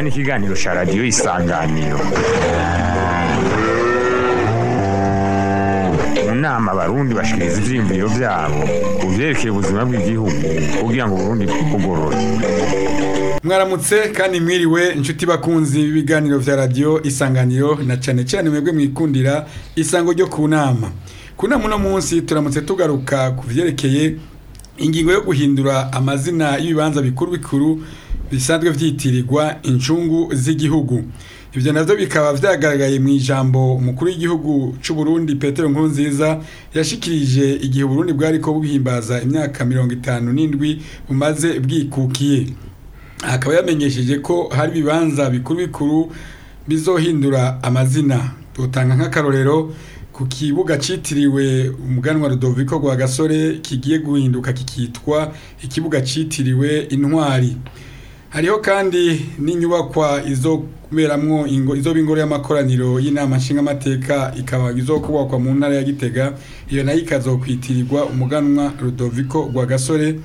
ni ikiganiro cya radiyo isanganiro mu nama abarundi bashikiriza ivyiyumviro vyabo ku vyerekeye ubuzima bw'igihugu kugira ngo uburundi bwugorore mwaramutse kandi mwiriwe inshuti bakunzi b'ibiganiro vya radiyo isanganiro na cane cane mwebwe mwikundira isango ryo ku nama ku nama uno munsi turamutse tugaruka ku vyerekeye ingingo yo guhindura amazina y'ibibanza bikuru bikuru bisanzwe vyitirirwa incungu z'igihugu ivyo navyo bikaba vyagaragaye mu ijambo umukuru w'igihugu c'u Burundi Petero Nkurunziza yashikirije igihe Burundi bwariko buhimbaza imyaka mirongo itanu n'indwi bumaze bwikukiye akaba yamenyesheje ko hari ibibanza bikuru bikuru bizohindura amazina tutanga nk'akarorero ku kibuga citiriwe umuganwa Rudoviko rwa gasore kigiye guhinduka kikitwa ikibuga citiriwe intwari hariho kandi n'inyubakwa izoberamwo ingo izoba ingoro y'amakoraniro y'inama nshingamateka ikaba izokubakwa mu ntara ya Gitega iyo nayo ikazokwitirirwa umuganwa Rudoviko rwa gasore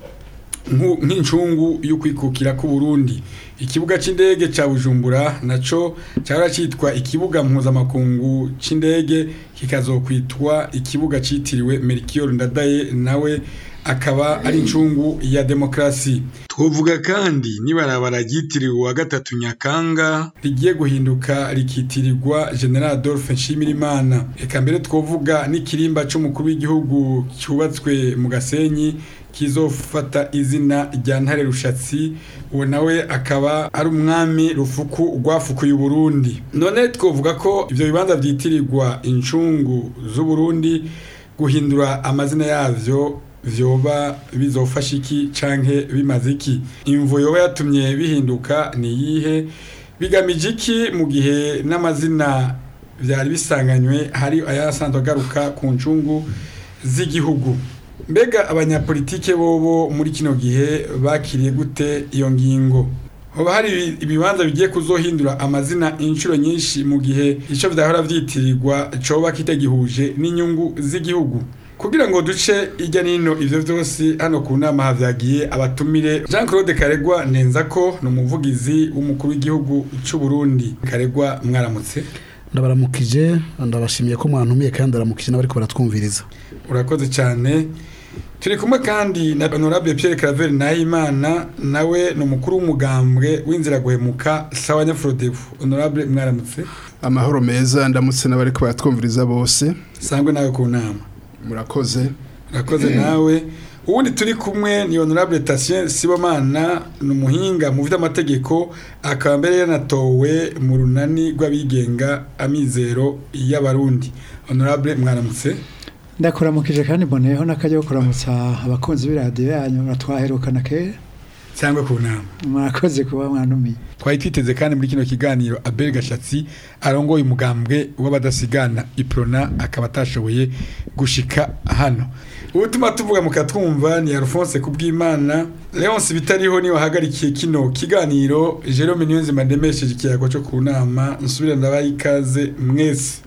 nk'incungu y'ukwikukira ku Burundi ikibuga c'indege ca Bujumbura naco cyara citwa ikibuga mpuzamakungu c'indege kikazokwitwa ikibuga citiriwe Melchior Ndadaye nawe akaba ari incungu ya demokrasi twovuga kandi nibarabara ryitiriwe wa gatatu nyakanga rigiye guhinduka rikitirirwa General Adolphe Nshimirimana eka mbere twovuga n'ikirimba c'umukuru w'igihugu cyubatswe mu Gasenyi kizofata izina rya Ntare Rushatsi uwo nawe akaba ari umwami rufuku rwafukuye Burundi none twovuga ko ivyo bibanza vyitirirwa incungu z'u Burundi guhindura amazina yavyo vyoba bizofasha iki canke bimaze iki imvo yoba yatumye bihinduka ni yihe bigamije iki mu gihe n'amazina vyari bisanganywe hari ayasanzwe agaruka ku ncungu z'igihugu mbega abanyapolitike bobo muri kino gihe bakiriye gute iyo ngingo hoba hari ibibanza bigiye kuzohindura amazina inshuro nyinshi mu gihe ico vyahora vyitirirwa coba kitagihuje n'inyungu z'igihugu kugira ngo duce ijya nino ivyo vyose hano ku nama havyagiye abatumire Jean Claude Karegwa nenza ko ni umuvugizi w'umukuru w'igihugu c'u Burundi Karegwa mwaramutse ndabaramukije ndabashimiye ko mwantumiye kandi ndaramukije n'abariko baratwumviriza urakoze cyane turi kumwe kandi na honorable Pierre Claver Nahimana nawe ni umukuru w'umugambwe w'inzira guhemuka sawa nyafrodevu honorable mwaramutse amahoro meza ndamutse n'abariko baratwumviriza bose sangwe nawe ku nama murakoze urakoze nawe ubundi turi kumwe ni honorable Tatien Sibomana ni umuhinga mu vy'amategeko akaba mbere yanatowe mu runani rw'abigenga amizero y'abarundi honorable mwaramutse ndakuramukije kandi mboneyeho n'akajya kuramutsa abakunzi b'iradiyo yanyu muratwaherukana kera cyangwa ku nama murakoze kuba mwanumiye twari twiteze kandi muri kino kiganiro Abel Gashatsi arongoye umugambwe w'abadasigana iprona akaba atashoboye gushika hano ubutuma tuvuga mukatwumva ni Alphonse kubwimana Leonce bitariho ni wahagarikiye kino kiganiro Jerome Niyonzima ndemesheje ikiyago cyo ku nama nsubira ndabaye ikaze mwese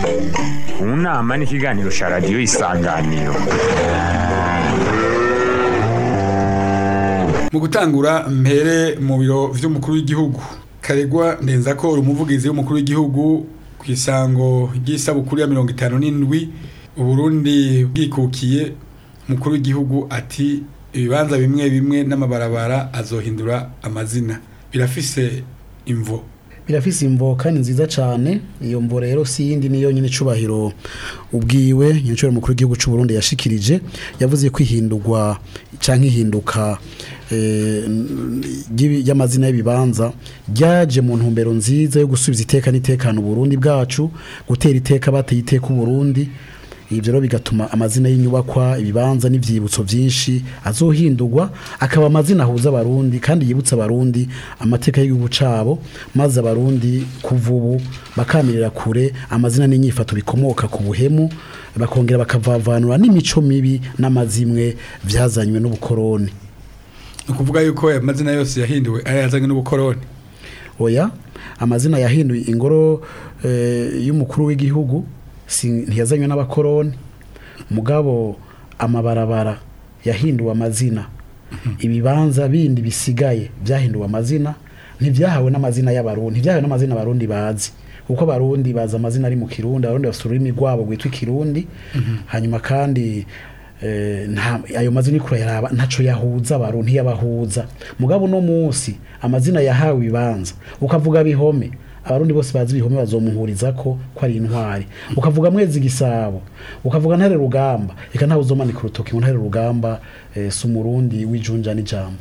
mu nama ni ikiganiro cya radiyo isanganiro mu gutangura mpere mu biro vy'umukuru w'igihugu karegwa ndenza ko uri umuvugizi w'umukuru w'igihugu ku isango ry'isabukuru ya mirongo itanu n'indwi uburundi bwikukiye umukuru w'igihugu ati ibibanza bimwe bimwe n'amabarabara azohindura amazina birafise imvo birafise imvo kandi nziza cyane iyo mvo rero si yindi niyo nyine cubahiro ubwiwe nyinshuro mukuru w'igihugu c'u Burundi yashikirije yavuze ko ihindurwa canke ihinduka y'amazina y'ibibanza ryaje mu ntumbero nziza yo gusubiza iteka n'itekano Burundi bwacu gutera iteka bateye iteka Burundi ibyo rero bigatuma amazina y'inyubakwa ibibanza n'ibyibutso byinshi azohindurwa akaba amazina ahuza abarundi kandi yibutsa abarundi amateka y'igihugu cyabo maze abarundi kuva ubu bakamirira kure amazina n'inyifato bikomoka ku buhemu bakongera bakavavanura n'imico mibi n'amazimwe byazanywe n'ubukoroni ni ukuvuga yuko aya mazina yose yahinduwe ari yazanywe n'ubukoroni oya amazina yahinduye ingoro eh, y'umukuru w'igihugu si- ntiyazanywe n'abakoroni mugabo amabarabara yahinduwe amazina ibibanza bindi bisigaye byahinduwe amazina ntibyahawe n'amazina y'abarundi ntibyahawe n'amazina abarundi bazi kuko abarundi bazi amazina ari mu kirundi abarundi bafite ururimi rwabo rwitwa ikirundi hanyuma kandi eh, nta ayo mazina uriko urayaraba ntaco yahuza abarundi ntiyabahuza mugabo uno munsi amazina yahawe ibibanza ukavuga bihome abarundi bose bazi ibihome bazomuhuriza ko ko ari intwari ukavuga mwezi gisabo ukavuga ntare rugamba reka ntawe uzomanika urutoki ngo ntare rugamba eh, si umurundi w'ijunja n'ijambo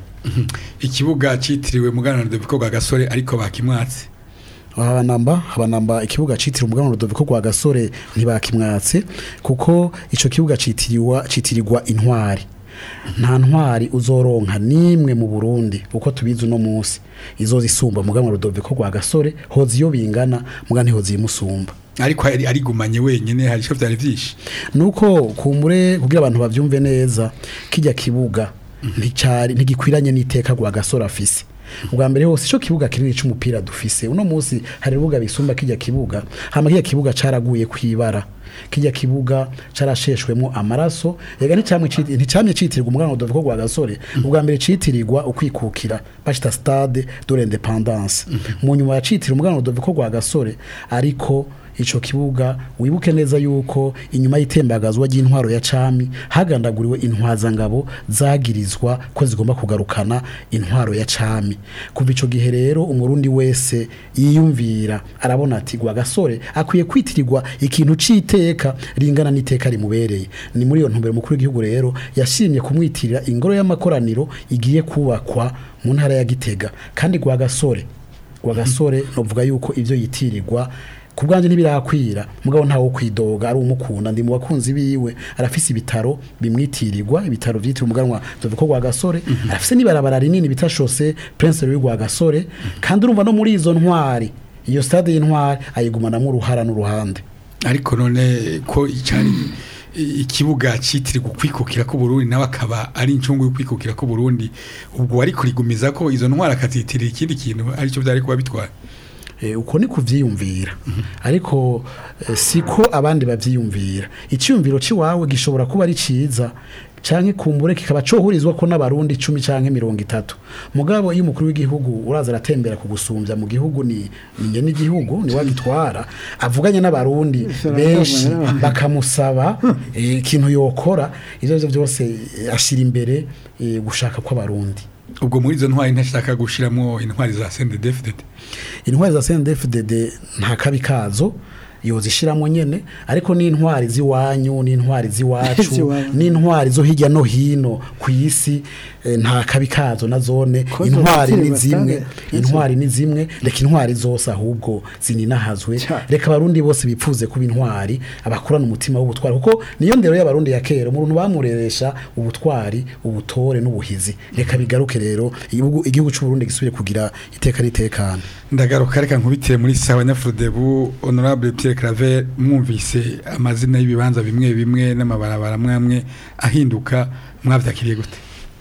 ikibuga citiriwe muganira Rudoviko rwa gasore ariko bakimwatse abanamba abanamba ikibuga citiriwe umuganwa Rudoviko rwa gasore ntibakimwatse kuko ico kibuga citiriwa citirirwa intwari nta ntwari uzoronka nimwe mu Burundi uko tubizi uno munsi izoza isumba umuganwa Rudoviko rwa gasore hoza iyo bingana muga ntihoza imusumba ariko ari- arigumanye wenyene hari ico vyari vyinshi nuko kumure kugira abantu bavyumve neza kijya kibuga nticari ntigikwiranye n'iteka rwa gasore afise ubwa mbere hose ico kibuga kinini c'umupira dufise uno munsi hari urubuga bisumba kijya kibuga hama kijya kibuga caraguye kwibara kijya kibuga carasheshwemo amaraso yega nticamwe citi- nticamye citirirwa umwana Rudoviko rwa gasore ubwa mbere citirirwa ukwikukira bashita stade de l'independance mu nyuma yacitiriwe umwana Rudoviko rwa gasore ariko ico kibuga wibuke neza yuko inyuma y'itembagazwa ry'intwaro ya cami hagandaguriwe intwazangabo zagirizwa ko zigomba kugarukana intwaro ya cami kuva ico gihe rero umurundi wese yiyumvira arabona ati gwa gasore akwiye kwitirirwa ikintu c'iteka ringana n'iteka rimubereye ni muri iyo ntumbero mukuru w'igihugu rero yashimye kumwitirira ingoro y'amakoraniro igiye kubakwa mu ntara ya Gitega kandi gwa gasore gwa gasore novuga yuko ivyo yitirirwa ku bwanjye ntibirakwira mugabo ntawo kwidoga ari umukunda ndi mu bakunzi biwe arafise ibitaro bimwitirirwa ibitaro vyitiriwe umuganwa Rudoviko rwa gasore arafise n'ibarabara rinini bita chaussée Prince Louis rwa gasore kandi urumva no muri izo ntwari iyo stade y'intwari ayigumanamwo uruhara n'uruhande ariko none ko icari i- ikibuga citirirwa ukwikukira ko Burundi nawe akaba ari incungu y'ukwikukira ko Burundi ubwo wari kurigumiza ko izo ntwara akazitirira ikindi kintu arico vyari kuba bitwara Eh, uko ni kuvyiyumvira ariko eh, siko abandi bavyiyumvira icyumviro ciwawe gishobora kuba ari ciza canke kumbure kikaba cohurizwa ko n'abarundi 10 canke 30 mugabo iyo umukuru w'igihugu uraza aratembera kugusumbya mu gihugu ni ninye n'igihugu ni wagitwara avuganye n'abarundi benshi bakamusaba eh, ikintu yokora ivyo vyo byose eh, ashira imbere eh, gushaka kw'abarundi ubwo muri izo ntwari ntashaka gushiramwo intwari za CNDD-FDD intwari za CNDD-FDD nta kabi kazo yozishiramwo nyene ariko n'intwari z'iwanyu n'intwari z'iwacu Z'iwabo. n'intwari zo hirya no hino ku isi eh, nta kabi kazo na zone Ko intwari ni zobatirwa zimwe stade. intwari ni zimwe reka intwari zose ahubwo zininahazwe Ca. reka abarundi bose bipfuze kuba intwari abakurana umutima w'ubutwari kuko niyo ndero y'abarundi ya kera umuntu bamureresha ubutwari ubutore n'ubuhizi reka bigaruke rero igihugu igihugu cy'u Burundi gisubire kugira iteka ritekana ndagaruka reka nkubitire muri sawa nyafurudebu honorable Pierre Claver mwumvise amazina y'ibibanza bimwe bimwe n'amabarabara mwamwe ahinduka mwavyakiriye gute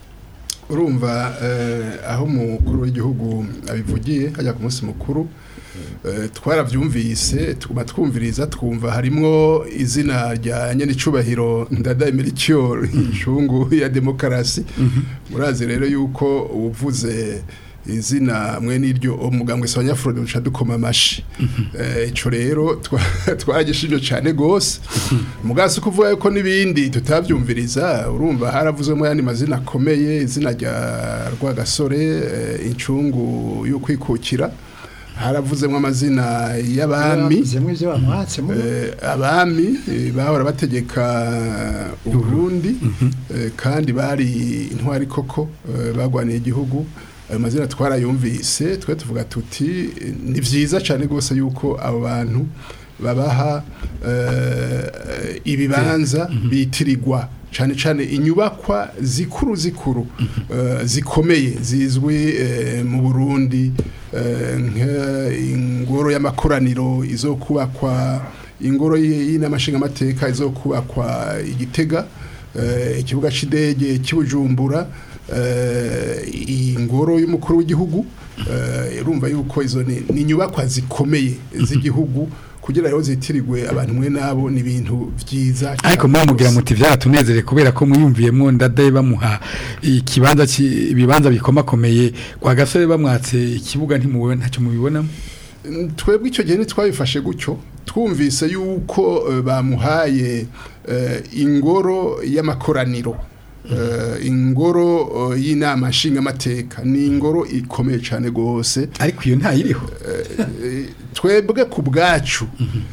urumva eh, aho umukuru w'igihugu abivugiye hajya ku munsi mukuru eh, twaravyumvise tuguma twumviriza twumva harimwo izina rya nyenicubahiro ndada Melchior incungu ya demokarasi murazi rero yuko uvuze izina mwe n'iryo umugambwe sa nyafurode duca dukoma amashi Eh, ico rero twa- twaragishije cane gose mugasi kuvuga yuko n'ibindi tutavyumviriza urumva haravuzwemo yandi mazina akomeye izina rya rwagasore eh, incungu yo kwikukira haravuzemo amazina y'abami zimwe ivyo bamwatsemo Eh, abami eh, bahora bategeka uburundi eh, kandi bari intwari koko eh, bagwaniye igihugu ayo mazina twarayumvise twe tuvuga tuti eh, ni vyiza cyane rwose yuko abo bantu babaha eh, ibibanza bitirirwa cyane cyane inyubakwa zikuru zikuru eh, zikomeye zizwi eh, mu Burundi eh, nk'ingoro y'amakoraniro izokubakwa ingoro y'inamashinga amateka izokubakwa igitega eh, ikibuga c'indege cy'Ubujumbura eh, ingoro y'umukuru w'igihugu eh, urumva yuko izo ni ni inyubakwa zikomeye z'igihugu kugira ngo zitirirwe abantu mwe nabo ni ibintu vyiza ariko mwe mugira muti vyaratunezere kubera ko mwiyumviyemwo ndadaye bamuha ikibanza ci- ibibanza bikomakomeye kwa gasore bamwatse ikibuga ntimubona ntacyo mubibonamo twebwe icyo gihe ntitwabifashe gutyo twumvise yuko eh, bamuhaye eh, ingoro y'amakoraniro Eh, ingoro eh, y'inama nshingamateka ni ingoro ikomeye cyane rwose ariko iyo ntayiriho Eh, twebwe ku bwacu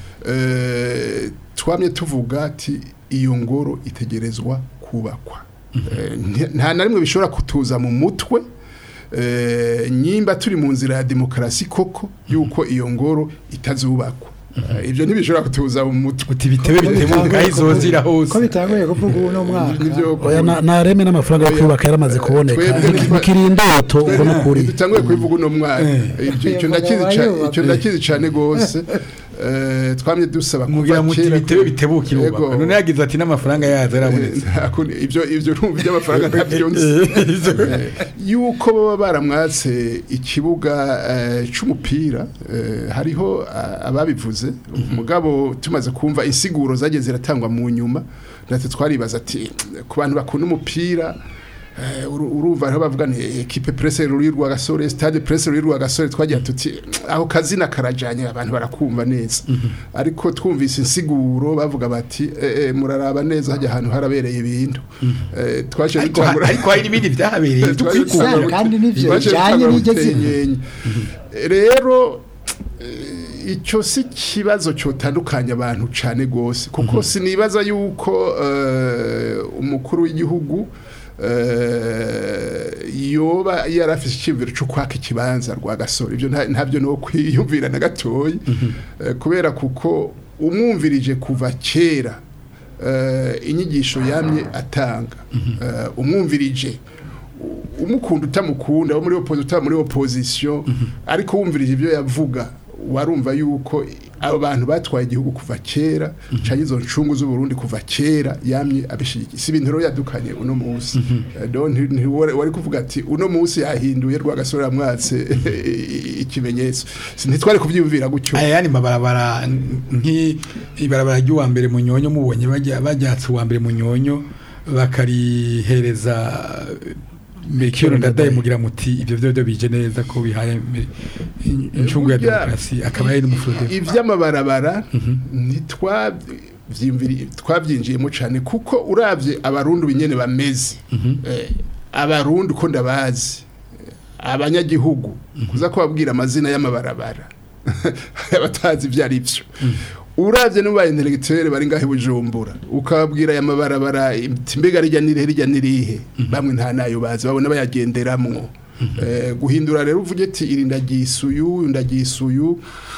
eh, twamye tuvuga ati iyo ngoro itegerezwa kubakwa Eh, nti- nta na rimwe bishobora kutuza mu mutwe eh, nyimba turi mu nzira ya demokarasi koko yuko iyo ngoro itazubakwa Eh, ibyo ntibishobora kutuza mu mutwe uti bitebe bitemuka aho izozira ko hose bitanguye kuvuga ubu no mwaka Nivyo- oya na- nareme n'amafaranga yo kubaka yaramaze kuboneka Twebwe Niki- ntitwa- nikiri indoto ubwo n'ukuri dutanguye kubivuga uno mwaka Icyo- icyo ndakizi ca- Yubaka. icyo ndakizi cyane rwose Eh, twamye dusaba kuva mugira muti kera bitebe ko- bitebuka Yego. irubaka none yagize ati n'amafaranga yazo yarabonetse Nta kundi- ibyo ibyo urumva iby'amafaranga ntabyo nzi Eh, yuko baba baramwatse ikibuga eh, c'umupira eh, hariho ah, ababivuze mugabo tumaze kumva insiguro zagiye ziratangwa mu nyuma natwe twaribaza ati ku bantu bakunda umupira eh, uru- urumva aho bavuga ni ekipe presse ruri rwa gasore stade presse ruri rwa gasore twagira tuti aho kazina karajanye abantu barakumva neza ariko twumvise insiguro bavuga bati eh, eh, muraraba neza hajya ahantu harabereye ibintu Eh, twaje ariko ha- ariko hari n'ibindi byahabereye byo Twaje kwikura Sara, kandi nivyo twaje bijanye dutangura n'iryo zina. gutenyenye. rero eh, icyo si kibazo cyotandukanya abantu cyane gose kuko sinibaza yuko eh, umukuru w'igihugu eh, yoba yarafise icyumviro cyo kwaka ikibanza rwa gasore ibyo nta- ntabyo no kwiyumvira na gatoyi Eh, kubera kuko umwumvirije kuva kera eh, inyigisho yamye atanga Eh, umwumvirije u- umukunda utamukunda wo muri opposition utaba muri opposition ariko wumvirije ibyo yavuga warumva yuko abo bantu batwaye igihugu kuva kera canke izo ncungu z'u Burundi kuva kera yamye abishigikiye si ibintu rero yadukanye uno munsi Eh, donc nti- nti- wari wari kuvuga ati uno munsi yahinduye rwagasore yamwatse ikimenyetso Si- ntitwari kuvyiyumvira gutyo aya yani mabarabara nk'ibarabara ry'uwa mbere mu nyonyo mubonye bajya bajyatse uwa mbere mu nyonyo bakarihereza Melchior Ndadaye mugira muti ibyo byo byo bije neza ko bihaye me- in- incungu ya Burya, demokarasi akaba ari n'umufurode ivy'amabarabara ntitwavyimviri twavyinjiyemo cyane kuko uravye abarundi binyene bameze eh, abarundi uko ndabazi eh, abanyagihugu kuza kubabwira amazina y'amabarabara abatazi ibyo ari byo uravye n'uba intellectuel bari ngahe bujumbura ukababwira aya mabarabara iti mbega rijya nirihe rijya nirihe bamwe nta nayo bazi babona bayagenderamwo Eh, guhindura rero uvuge ati iri ndagisuyu ndagisuyu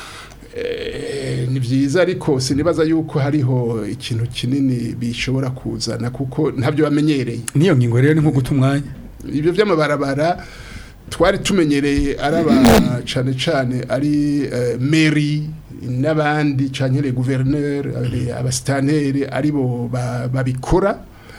Eh, ni byiza ariko sinibaza yuko hariho ikintu kinini bishobora kuzana kuko ntabyo bamenyereye niyo ngingo rero ni nko guta umwanya ibyo by'amabarabara twari tumenyereye araba cane cane ari eh, meri n'abandi canke le gouverneur ari abasitanteri aribo ba- babikora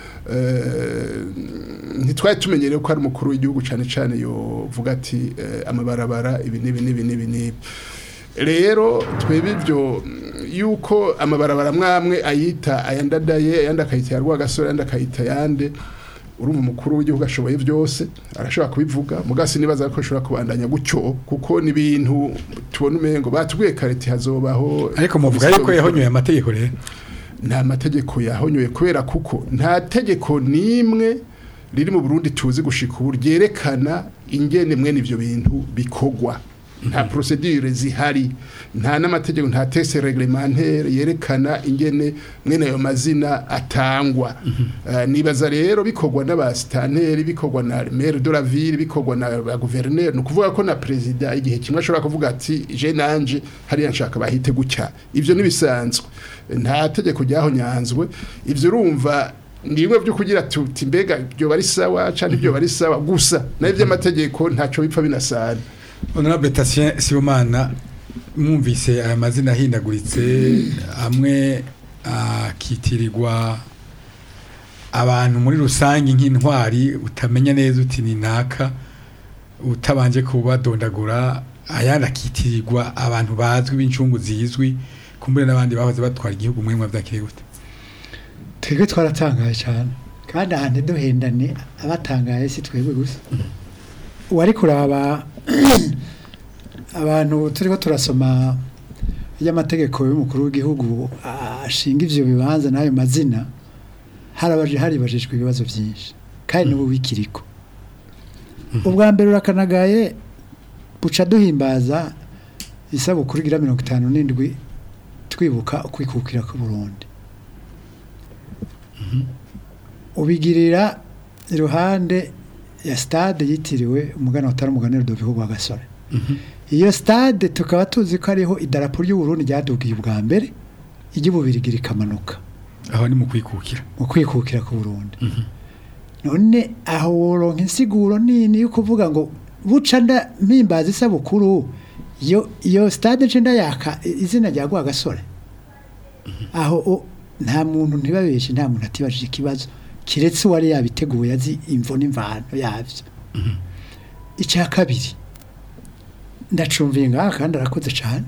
Eh, ntitwari tumenyereye ko ari umukuru w'igihugu cane cane yovuga ati eh, amabarabara ibi n'ibi n'ibi n'ibi n'ibi rero twebwe ibyo mm, yuko amabarabara mwamwe ayita ayandadaye ayandi akayita ya rwagasore ayandi akayita yande urumva umukuru w'igihugu ashoboye byose arashobora kubivuga mugasi nibaza ko ashobora kubandanya gutyo kuko ni ibintu tubona umengo batubwiye kareti hazobaho ariko muvuga yuko yahonyoye amategeko rero nta mategeko yahonyoye kubera kuko nta tegeko n'imwe riri mu Burundi tuzi gushika ubu ryerekana ingene mwene ivyo bintu bikogwa nta procedure zihari nta n'amategeko nta texte réglementaire yerekana ingene mwene ayo mazina atangwa Eh, nibaza rero bikogwa n'abasitanteri bikogwa na maire de la ville bikogwa na ba gouverneur ni ukuvuga ko na president igihe kimwe ashobora kuvuga ati je nanje hariya nshaka bahite gutya ivyo nibisanzwe nta tegeko ryahonyanzwe ivyo urumva ni bimwe byo kugira tuti mbega byo bari sawa cyangwa ibyo bari sawa gusa nayo by'amategeko ntacyo bipfa binasana honorable Tatien Sibomana mwumvise aya mazina ahindaguritse amwe akitirirwa abantu muri rusange nk'intwari utamenya neza uti ni naka utabanje kubadondagura ayandi akitirirwa abantu bazwi b'incungu zizwi kumbure n'abandi bahoze batwara igihugu muri mwe byakiriye gute twebwe twaratangaye cyane kandi ahantu duhendane abatangaye si twebwe gusa uwari kuraba abantu turiho turasoma y'amategeko y'umukuru w'igihugu ashinga ivyo bibanza n'ayo mazina harabaje haribajijwe ibibazo byinshi kandi n'ubu bikiriko ubwa mbere urakanagaye buca duhimbaza isabukuru igira mirongo itanu n'indwi twibuka ukwikukira ku Burundi ubigirira iruhande ya stade yitiriwe umugana utari umugani Rudoviko rwa Gasore iyo stade tukaba tuzi ko ariho idarapo ry'u Burundi ryadugiye ubwa mbere iry'ububirigi rikamanuka aho ni mu kwikukira mu kwikukira ku Burundi none aho woronka insiguro nini yo kuvuga ngo buca nda mpimbaza isabukuru iyo iyo stade nce ndayaka izina rya gwa gasore aho o- nta muntu ntibabeshe nta muntu atibajije ikibazo kiretse uwari yabiteguye azi imvo n'imvano yavyo icya kabiri ndacumviye ngaha kandi arakoze cyane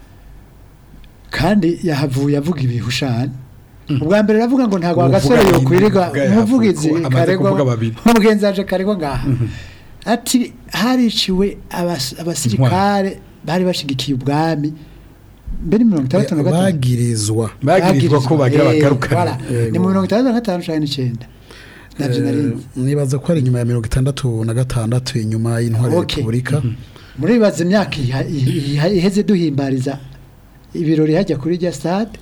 kandi yahavuye avuga ibihushane ubwa mbere aravuga ngo ntabwo agasore Uvuga yokwirirwa uvuga yahavuye umuvugizi ko amaze karegwa kuvuga babiri. umugenzi waje karegwa ngaha ati hariciwe abas- abasirikare bari bashigikiye ubwami mbere mirongo itandatu na gatanu bagirizwa bagirizwa ko bagira Eh, bagarukana voilà. ni mu mirongo itandatu na gatanu cumi n'icyenda nabyo nari Eh, nibaza ko ari inyuma ya mirongo itandatu na gatandatu inyuma y'intwari ya Okay. repubulika muribaza imyaka iha- iha- iheze duhimbariza ibirori hajya kuri rya stade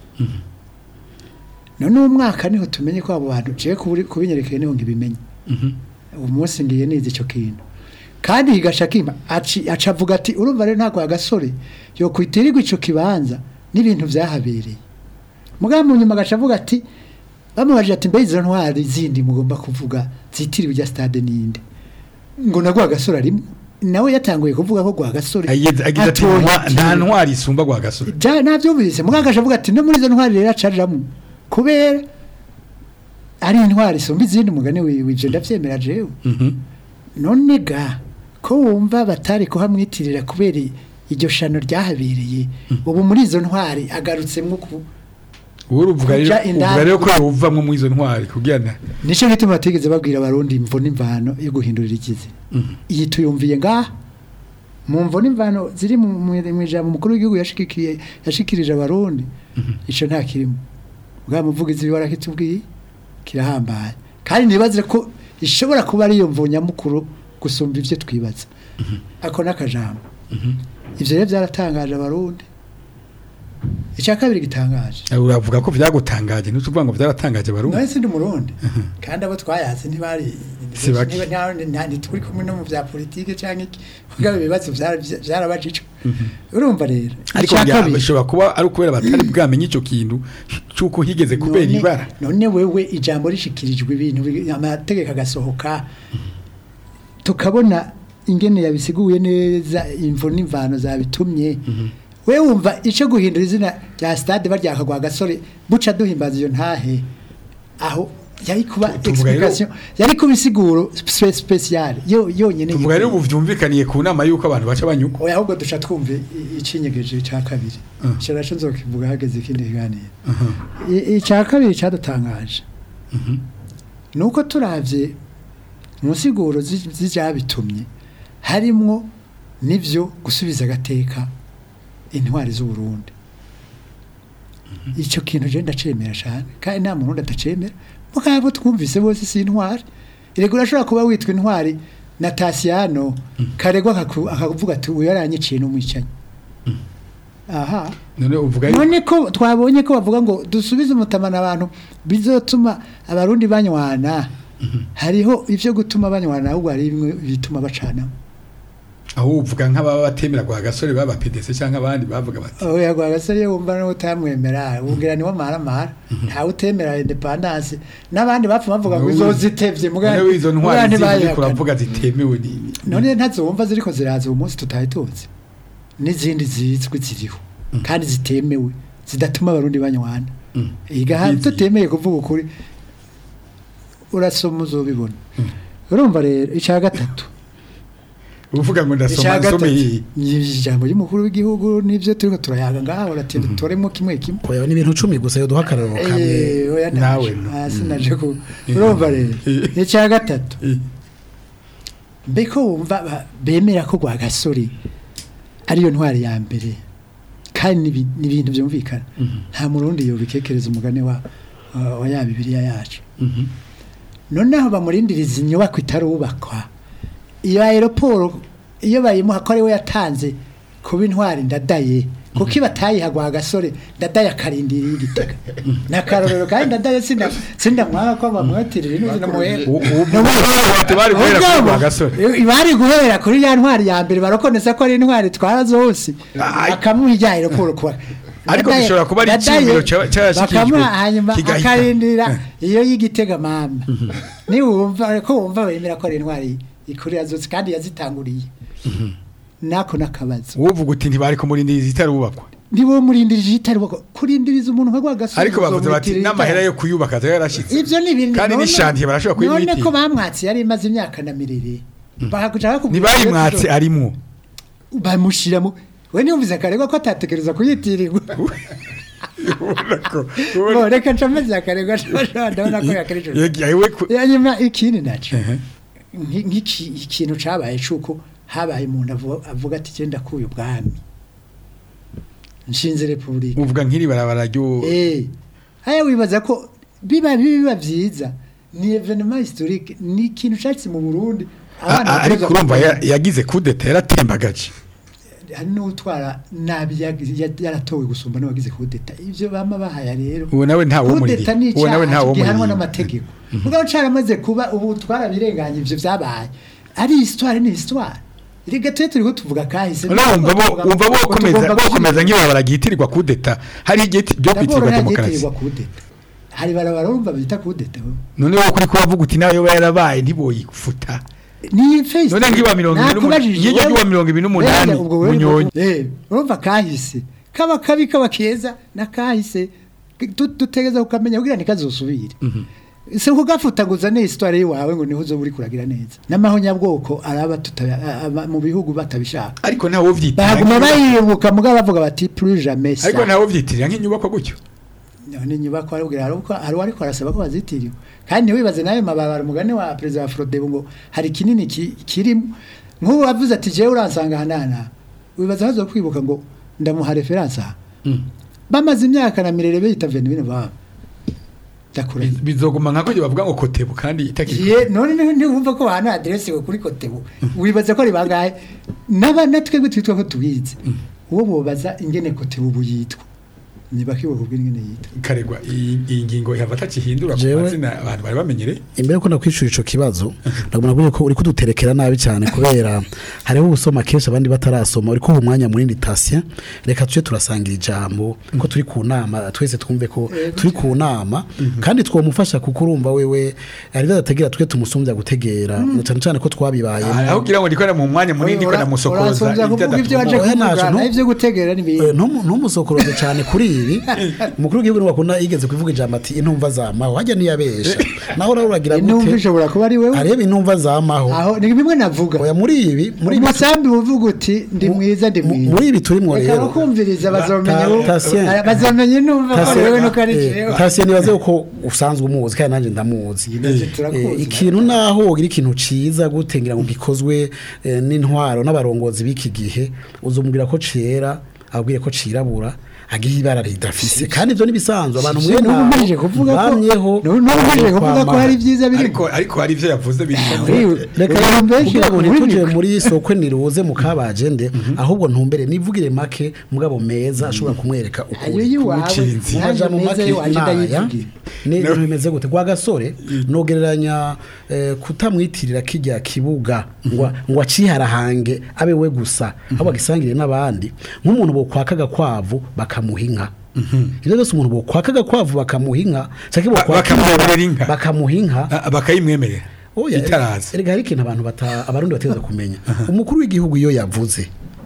none uwo mwaka niho tumenye ko abo bantu ciye kubinyerekeye niho ngibimenye uwo munsi ngiye nize icyo kintu kandi higashakima aci aca avuga ati urumva rero ntabwo agasore yo kwitirirwa ico kibanza n'ibintu vyahabereye mugabo mu nyuma agaca avuga ati bamubajije ati mbe izo ntwari zindi mugomba kuvuga zitiriwe rya stade ninde ngo na gwa gasore arimo nawe yatanguye kuvuga ko gwa gasore agize agize ati atoye "Ntwa- nta ikintu." ntwari isumba gwa gasore Ja navyumvise muganga avuga ati no muri izo ntwari rero acariramo kubera ari intwari isumba izindi mugani wiwe ivyo ndavyemera jewe Mhm. none ga ko wumva batari kuhamwitirira kubera iryo shano ryahabereye ubu muri izo ntwari agarutsemwo ku wowe uvuga rero Kuja indani- uvuga rero ko yovamwo mu izo ntwari kugira na nico gituma batigeze babwira abarundi imvo n'imvano yo guhindurira ikizi iyi tuyumviye ngaha mu mvo n'imvano ziri mu mu- mu ijambo umukuru w'igihugu yashikikiye yashikirije abarundi ico nta kirimo bwa muvugizi warakitubwiye kirahambaye kandi nibaze ko ishobora kuba ari iyo mvo nyamukuru gusumba ivyo twibaza ako n'akajambo ivyo rero byaratangaje abarundi icya kabiri gitangaje uravuga ko vyagutangaje ntutuvuga ngo vyaratangaje barundi nawe sindi umurundi kandi abo twayaze ntibari Si bake. niba- nta- nta- ntituri kumwe no mu bya politike cyangwa iki mugabo ibibazo byara- byarabajijwe urumva rero ariko icya bya- kabiri bishobora kuba ari ukubera batari bwamenye ico kintu c'uko higeze kubera none- ibara none wewe ijambo rishikirijwe ibintu bi- amategeko agasohoka tukabona ingene yabisiguye neza imvo n'imvano zabitumye we wumva icyo guhindura izina rya stade baryaka gwa gasore buca duhimbaza iyo ntahe aho yari kuba tuvuga rero- explication yari kuba isiguro spe- special yo yonyene tuvuga rero ubu vyumvikaniye ku nama y'uko abantu baca banyuka oya ahubwo duca twumve i- icinyegeje cya kabiri Mm. icyo naco nzokivuga hageze ikindi kiganiro I- icya kabiri cyadutangaje ni uko turavye mu nsiguro zi- z'ivyabitumye harimwo n'ivyo gusubiza agateka intwari z'uburundi icyo kintu je ndacemera cane kandi nta murundi atacemera mugabo twumvise bose si intwari irego urashobora kuba witwa intwari na tasiyano karegwa akaku- akavuga ati uyu yaranyiciye n'umwicanyi aha none uvuga yuko none ko twabonye ko bavuga ngo dusubize umutamana abantu bizotuma abarundi banywana hariho ivyo gutuma banywana ahubwo hari bimwe bituma bacana aho uvuga nk'ababa batemera gwa gasore baba PDC cyangwa abandi bavuga bati oya gwa gasore wumva no utamwemera ubwira ni wamaramara ntawe utemera independence n'abandi bapfa bavuga ngo izozitevye none izo ntwari zindi ntibayihakana kuravuga zitemewe ni none ntazumva ziriko ziraza uwo munsi tutahe tuzi n'izindi zizwi ziriho kandi zitemewe zidatuma abarundi banywana igaha Izihe? tutemeye kuvuga ukuri urasoma uzobibona urumva rero icya gatatu uvuga ngo ndasoma icya nsome gatatu iyi ni ijambo ry'umukuru w'igihugu n'ibyo turiko turayaga ngaha uratinda dutoremo kimwe kimwe oya ni ibintu cumi gusa yoduha akararo kamwe Eh, oya nawe naje. no. Ah, sinaje ku urumva rero icya gatatu mbeko wumva ba- bemera ko gwa gasore ariyo ntwari ya mbere kandi ni ibi- ni ibintu byumvikana nta murundi yobikekereza umugani wa wa- wa ya bibiliya yacu noneho bamurindiriza inyubako itarubakwa iyo aeroporo iyo bayimuha ko ariwe yatanze kuba intwari ndadaye kuko iyo batayiha gwa gasore ndadaye akarindira igitega ni akarorero kandi ndadaye sinda sinda mwaka ko bamwatirira ino zina muhera bati bari guhera kuri Ubwabo, rwa gasore i- bari guhera kuri ya ntwari ya mbere barakonesa ko ari intwari twara zose bakamuha ijya aeroporo kuba Ariko Ndadaye- bishobora kuba ari Ndadaye icyiyumviro cya- cyarashyikirijwe, bakamuha hanyuma kigahita. akarindira iyo y'igitega mama niwumva ko wumva bemera ko ari intwari ikurira zose kandi yazitanguriye nako nakabazo uvuga uti ntibari kumurindiriza itarubakwa ndibo murindirije itari bako kurindiriza umuntu nka rwagasore ariko bavuze bati n'amahera yo kuyubaka azaba yarashyitse ivyo ni ibintu kandi none- n'ishantiye barashobora none ko kuyimwitira bamwatse yari imaze imyaka na mirire bakakuja bakubwira ntibayimwatse arimwo bamushiramo we niyumvise akaregwa ko atatekereza kuyitirirwa ubona ko Bo, reka ncomeze akaregwa ndabona ko yakereje yewe ku- hanyuma ikindi naco nki- nk'iki ikintu cabaye cuko habaye umuntu avu- avuga ati genda kuye ubwami nshinze repubulika uvuga nk'iri barabara ryo eh haya wibaza ko biba biba vyiza ni evenement historique ni ikintu cyatsi mu Burundi A- a- ariko urumva ya- yagize kudeta yaratembagaje hari n'utwara nabi yag- ya- yaratowe gusumba n'abagize kudeta ivyo bama bahaya rero uwo nawe ntawo muri kudeta ni uwo nawe ntawo icyaha gihanwa muri n'amategeko mugabo caramaze kuba ubu twarabirenganye ivyo vyabaye ari histoire ni histoire rega twe turiko tuvuga kahise urumva bo umva bo komeza bokomeza nk'ibabara gihitirirwa kudeta hari igiti byo kwitirwa demokarasi kudeta hari barabara urumva bita kudeta bo. none wowe kuri kubavuga uti nawe yoba yarabaye ntiboyifuta ni face None nk'iwa mirongo ibiri n'umunani- Nakubajije nk'iryo wowe- ry'uwa mirongo ibiri n'umunani, Wenda ubwo wewe Bunyonyi. eh urumva kahise kaba kabi kaba keza na kahise Tu- dutegeza kukamenya kugira ntikazosubire se kugafutaguza ne histoire yawe ngo niho uzo buri kuragira neza n'amahonyabwoko araba tuta- a- a- mu bihugu batabishaka ariko ntawe ubyitirira baguma nk'inyubako- bayibuka mugabo bavuga bati plus jamais ça ariko ntawe ubyitirira nk'inyubako gutyo none inyubako arabwira hari uko hari ariko arasaba ko bazitiriwe kandi ntiwibaze nawe mabara umugani wa perezida wa Frodebo ngo hari kinini ki- kirimo nk'ubu wavuze ati jewe uransanga hanana wibaza hazo kwibuka ngo ndamuha reference aha bamaze imyaka na mirere bita 20 baba ndakura Biz- bizoguma nka ko bavuga ngo kotebu kandi itakiri ye none ni- ntiwumva ko hana adresse we kuri kotebu wibaza ko ari bangahe naba natwebwe twitwa ko tubizi uwo bobaza ingene kotebu buyitwa niba kibuka ubwira ingene yitwa karegwa iyi iyi ngingo ihava atakihindura ku Jewe- mazina abantu bari bamenyereye imbere ko nakwishura ico kibazo ndabona ko uri kuduterekera nabi cyane kubera hariho ubusoma kenshi abandi batarasoma uri kuha umwanya munini tasya reka tuje turasangira ijambo ko turi ku nama twese twumve ko turi ku nama kandi twomufasha kuko urumva wewe ari badategera twe tumusumbya gutegera na cyane cyane ko twabibaye aho kugira ngo ndikore mu mwanya munini ndiko namusokoroza Uransonza kuvuga ibyo waje Oya, kuvuga naje, naho no- ibyo gutegera n'ibindi ntumusokoroze cyane kuri ibi umukuru w'igihugu niwe wakunda yigeze kuvuga ijambo ati intumva zamaho hajya niyabesha naho rero uragira intumva gute ishobora kuba ari wewe areba intumva zamaho aho ni bimwe navuga oya muri ibi muri ibi umusambi uvuga uti ndi mwiza ndi mu- mwiza muri ibi turimo reka rero bakumviriza bazomenya Ta- uwo- Tatien. Ah, bazomenya intumva ko ari wewe nuko ari jewe tasiye nibaze ko usanzwe umuzi kandi nanjye ndamuzi Navyo turakuzi, Eh, ikintu naho wogira ikintu ciza gutengera ngo gikozwe eh, n'intwaro n'abarongozi b'iki gihe uzumubwira ko cera abwire ko cirabura agiye ibara ridafise kandi ivyo nibisanzwe abantu mwe N'ubu umaze kuvuga ko bamyeho n'ubu umaze kuvuga ko hari ibyiza biri ariko ariko hari ivyo yavuze biri reka Abantu benshi kugira ngo bakunda ntituje imigwi. muri soko niruze mu kabagende ahubwo ntumbere nivugire make mugabo meza ashobora kumwereka ayo ukuri yiwawe Mucinzi. nanjye Amajambo meza make yiwanje naya ndayivugira ni ibintu bimeze gute kwa gasore nogereranya eh, kutamwitirira kijya kibuga ngo ngo aciharahange abe we gusa ahubwo agisangire n'abandi nk'umuntu bokwakaga kwavu bakamuha inka ibyo byose umuntu bokwakaga kwavu bakamuha inka cyangwa Ba- bakamwororera inka. bakamuha inka Ah, bakayimwemerera Oya, itaraza erega hari ikintu abantu bata abarundi bategereza kumenya umukuru w'igihugu iyo yavuze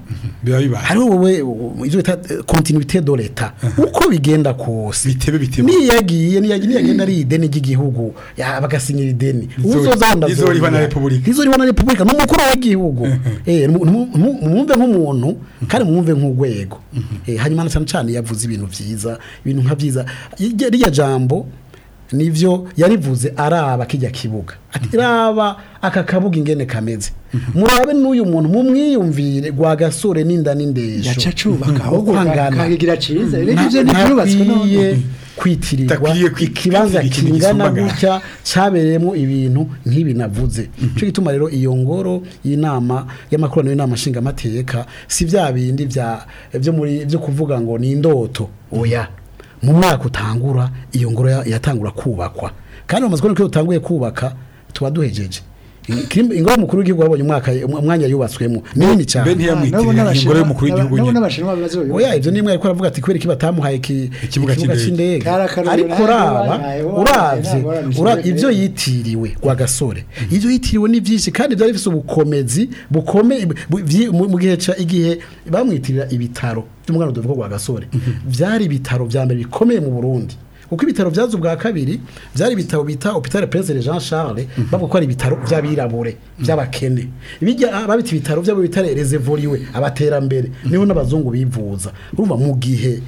biba bibaye hariho wowe u- ivyo bita eh, continuité de l'etat uko bigenda kose bitebe bitebe niyagiye niyagiye niyagenda ari ideni ry'igihugu ya bagasinyira ideni Izo- uzozanda izoriha na Repubulika. izoriha na repubulika n'umukuru w'igihugu eh mu- mu- mu- mwumve nk'umuntu kandi mwumve nk'urwego eh hanyuma na cyane cyane yavuze ibintu vyiza ibintu nka vyiza Irya- rirya jambo nivyo yarivuze araba kijya kibuga ati raba aka kabuga ingene kameze murabe n'uyu muntu mumwiyumvire gwa gasore n'inda n'indesho yaca acubaka Uko ahubwo angana. kakigira ciza rero Na- ivyo ntivyubatswe ntakwiye none kwitirirwa Takwiye kwi- ikibanza kwitira ikintu kingana gisumba gutya cyabereyemo ibintu nk'ibi navuze cyo gituma rero iyo ngoro y'inama y'amakoraniro y'inama nshingamateka si bya bindi bya byo muri byo kuvuga ngo ni indoto oya mu mwaka utangura iyo ngoro ya- yatangura kubakwa kandi bamaze kubona ko iyo utanguye kubaka tuba duhejeje Kirim- ingoro y'umukuru w'igihugu wabonye umwaka umwanya yubatswemo ni nini mbe cyane ntiyamwitirira ingoro y'umukuru w'igihugu nabo nyine n'abashinwa bazoyo oya ibyo ni imwe ariko aravuga ati kubera iki batamuhaye iki- Ikibuga c'indege. c'indege Kari akarorero ariko nawe raba wabaye, wabaye, uravye ntabwo waramutse ura- indege. ivyo yitiriwe kwa gasore ivyo yitiriwe ni vyinshi kandi byari bifise ubukomezi bukomeye bu- vyi- mu mu gihe ca igihe bamwitirira ibitaro by'umwana udovuga kwa gasore vyari ibitaro vya mbere bikomeye mu Burundi kuko ibitaro vyazo ubwa kabiri vyari ibitaro bita hôpital Prince Jean Charles bavuga ko ari ibitaro vy'abirabure vy'abakene bijya babita ibitaro vy'abo bitare reservoriwe abaterambere niho n'abazungu bivuza urumva mu gihe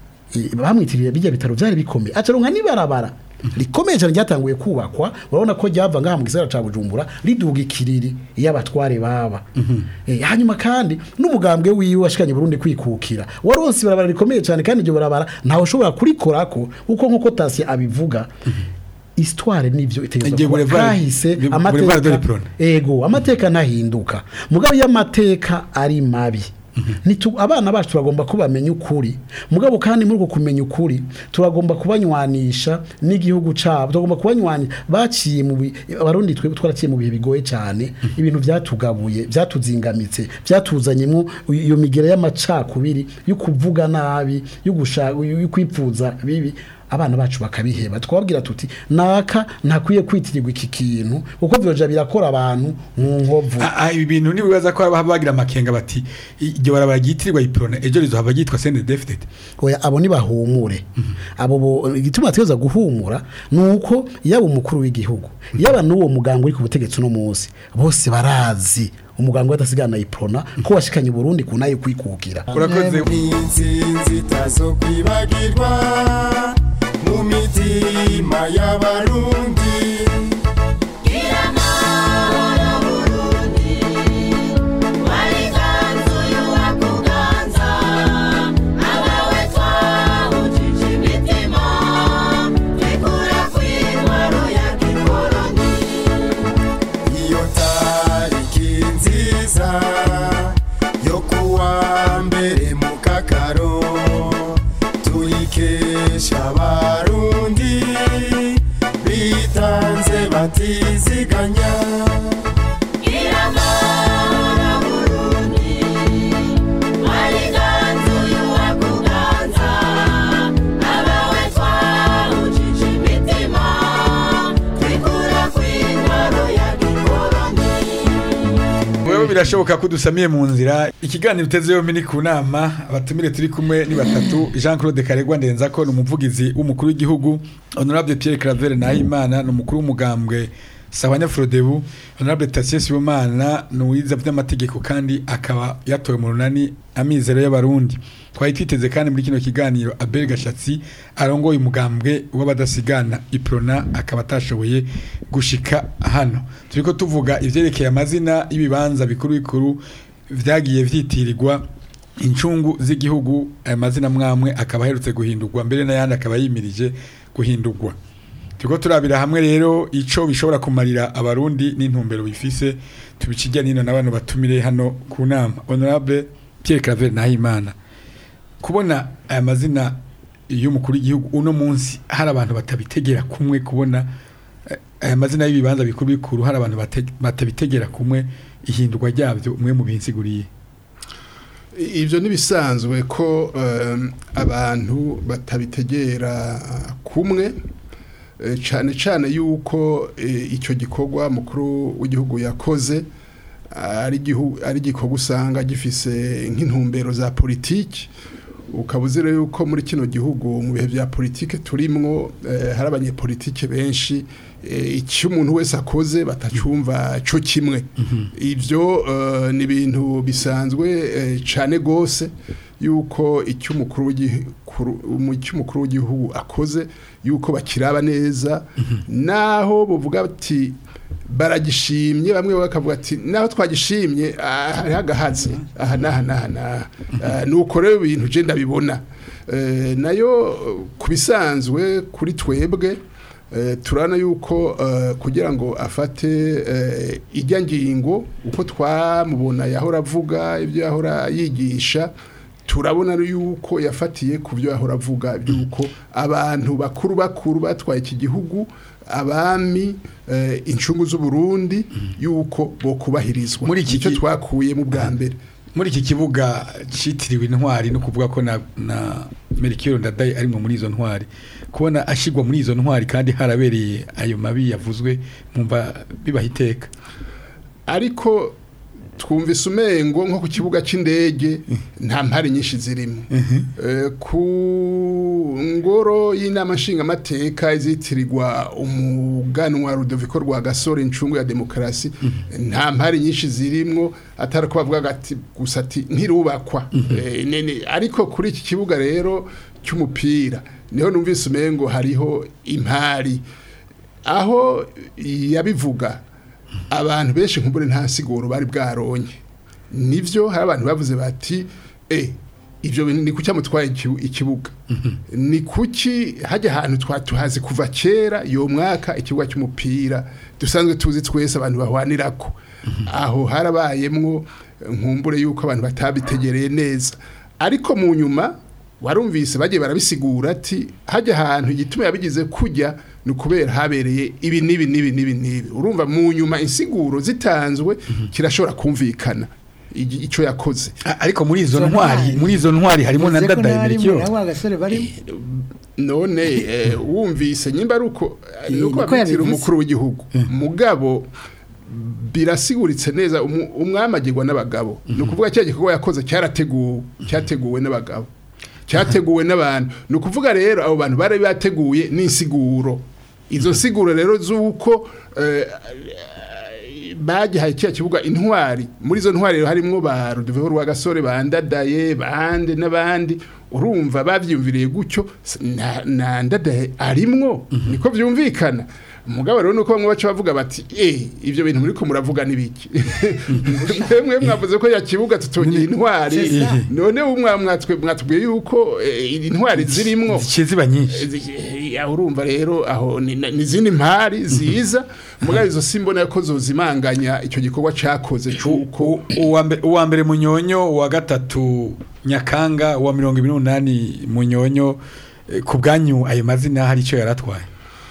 i- bamwitirira bijya bitaro byari bikomeye acaronka nibarabara rikomeye cyane ryatanguye kubakwa urabona ko ryava ngaha mu gisagara ca Bujumbura riduga ikiriri iyo abatware baba Eh, hanyuma kandi n'umugambwe wiwe washikanye Burundi kwikukira waronse ibarabara rikomeye cyane kandi iryo barabara ntawe ushobora kurikorako kuko nkuko Tasi abivuga histoire nivyo itegerezwa Igihe kuba Boulevard- kahise Boulevard de amateka l'Iprone. ego amateka ntahinduka mugabo iyo amateka ari mabi Nitu, abana bacu turagomba kubamenya ukuri mugabo kandi muri uko kumenya ukuri turagomba kubanywanisha n'igihugu cabo turagomba kubanywanisha baciye mu bi- abarundi twe twaraciye mu bihe bigoye cyane ibintu byatugabuye byatuzingamitse byatuzanyemo iyo migera y'amacakubiri yo kuvuga nabi yo gushaka yo kwipfuza bibi abana bacu bakabiheba twababwira tuti naka ntakwiye kwitirirwa iki kintu kuko vyoja birakora abantu mu nkovu Ah, ah, ibi bintu nibibaza ko haba bagira amakenga bati iryo barabara ryitirirwa iprona ejo rizohava ryitwa sende defted oya abo ntibahumure abo bo igituma tweza guhumura ni uko yaba umukuru w'igihugu yaba n'uwo muganga uri ku butegetsi uno munsi bose barazi umuganga wadasigana iprona ko washikanye Burundi ku nayo kwikukira urakoze n'insinzi itazokwibagirwa mu mitima y'abarundi iyo tariki nziza yo kuwa mbere mu kakaro tuyikesha abarundi bitanze batiziganya wewe birashoboka ko dusamiye mu nzira ikiganiro uteze yombi ni ku nama abatumire turi kumwe ni batatu Jean Claude Karegwa Ndenzako ni umuvugizi w'umukuru w'igihugu Honorable Pierre Claver Nahimana ni umukuru w'umugambwe Sawanya Frodebu Honorable Tatien Sibomana ni uwiza by'amategeko kandi akaba yatowe mu runani amizero y'abarundi twari twiteze kandi muri kino kiganiro Abel Gashatsi arongoye umugambwe w'abadasigana Iprona akaba atashoboye gushika hano turiko tuvuga ivyerekeye amazina y'ibibanza bikuru bikuru vyagiye vyitirirwa incungu z'igihugu aya mazina mwamwe akaba aherutse guhindurwa mbere n'ayandi akaba yimirije guhindurwa turiko turabira hamwe rero ico bishobora kumarira abarundi n'intumbero bifise tubikijya nino n'abantu batumire hano ku nama honorable Pierre Claver Nahimana kubona aya mazina y'umukuru w'igihugu uno munsi hari abantu batabitegera kumwe kubona eh, aya mazina y'ibibanza bikuru bikuru hari abantu bate- batabitegera kumwe ihindurwa ryabyo umwe mu binsiguriye ibyo ntibisanzwe ko em, abantu batabitegera kumwe eh, cyane cyane yuko eh, icyo gikorwa mukuru w'igihugu yakoze ari igihu- ari igikorwa usanga gifise nk'intumbero za politiki ukaba uzi rero yuko muri kino gihugu mu bihe bya politike turimwo eh, hari abanyepolitike benshi eh, icyo umuntu wese akoze batacumva cyo kimwe ibyo eh, ni ibintu bisanzwe eh, cane gose yuko icyo umukuru w'igikuru- umu- icyo umukuru w'igihugu akoze yuko bakiraba neza naho buvuga ati baragishimye bamwe bakavuga ati naho twagishimye ah, hariho agahatsi aha n'aha n'aha n'aha Ah, nuko rero ibintu je ndabibona Eh, nayo ku bisanzwe kuri twebwe eh, turabona yuko eh, kugira ngo afate eh, ijya ngingo uko twamubona yahora avuga ibyo yahora yigisha turabona yuko yafatiye ku byo yahora avuga by'uko abantu bakuru bakuru batwaye iki gihugu abami eh, incungu z'uburundi yuko bo kubahirizwa Muri iki icyo ki- twakuye mu bwa mbere muri iki kibuga citiriwe intwari no kuvuga ko na na Melchior Ndadaye ari muri izo ntwari kubona ashigwa muri izo ntwari kandi harabereye ayo mabi yavuzwe mumva bibaha iteka ariko twumvise umengo nko ku kibuga cy'indege nta mpari nyinshi zirimo Eh, ku ngoro y'inama nshingamateka izitirirwa umuganwa Rudoviko rwa gasore incungu ya demokarasi nta mpari nyinshi zirimo atari ko bavuga ati gusa ati ntirubakwa Eh, nene- ariko kuri iki kibuga rero cy'umupira niho numvise umengo hariho impari aho yabivuga abantu benshi nk'ubure nta siguro bari bwaronye nivyo hari abantu bavuze bati eh ivyo bintu ni kuki amutwaye ikibu- ikibuga ni kuki hajya ahantu twatuhazi kuva kera yo mwaka ikibuga cy'umupira dusanzwe tuzi twese abantu bahwanirako aho harabayemwo nkumbure yuko abantu batabitegereye neza ariko mu nyuma warumvise bagiye barabisigura ati hajya ahantu igituma yabigize kujya ni ukubera habereye ibi n'ibi n'ibi n'ibi n'ibi urumva mu nyuma insiguro zitanzwe kirashobora kumvikana igi- ico yakoze A- ariko muri izo Izo ntwari ntwari. muri izo ntwari harimo na Uvuze ko Ndadaye nari Melchior muri abo bagasore barimo none eh, wumvise nyimba ari uko Eh, nuko niko babitira yabivuze. umukuru w'igihugu mugabo birasiguritse neza umu- umwami agirwa n'abagabo ni ukuvuga cya gikorwa yakoze cyarateguwe cyateguwe n'abagabo cyateguwe n'abantu ni ukuvuga rero abo bantu bari bateguye n'insiguro izo nsiguro rero z'uko eh, bagihaye kiriya kibuga intwari muri izo ntwari rero harimwo ba Rudeveho rwa gasore bandadaye bande n'abandi urumva bavyumviriye gutyo s- na, na ndadaye arimwo niko vyumvikana umugabo rero nuko bamwe baca bavuga bati eh ivyo bintu muriko muravuga nibiki mwemwe mwavuze ko ya kibuga tutongera intwari C'est ça. none umwa mwatwe mwatubwiye yuko eh, intwari zirimwo ziciye ziba nyinshi ya urumva rero aho ni ni izindi mpari ziza mugabo izo simbona ko zozimanganya icyo gikorwa cakoze cuko U- uwa mbe- uwa mbere munyonyo uwa gatatu nyakanga uwa mirongo ibiri n'umunani munyonyo eh, ku bwanyu ayo mazina hari icyo yaratwaye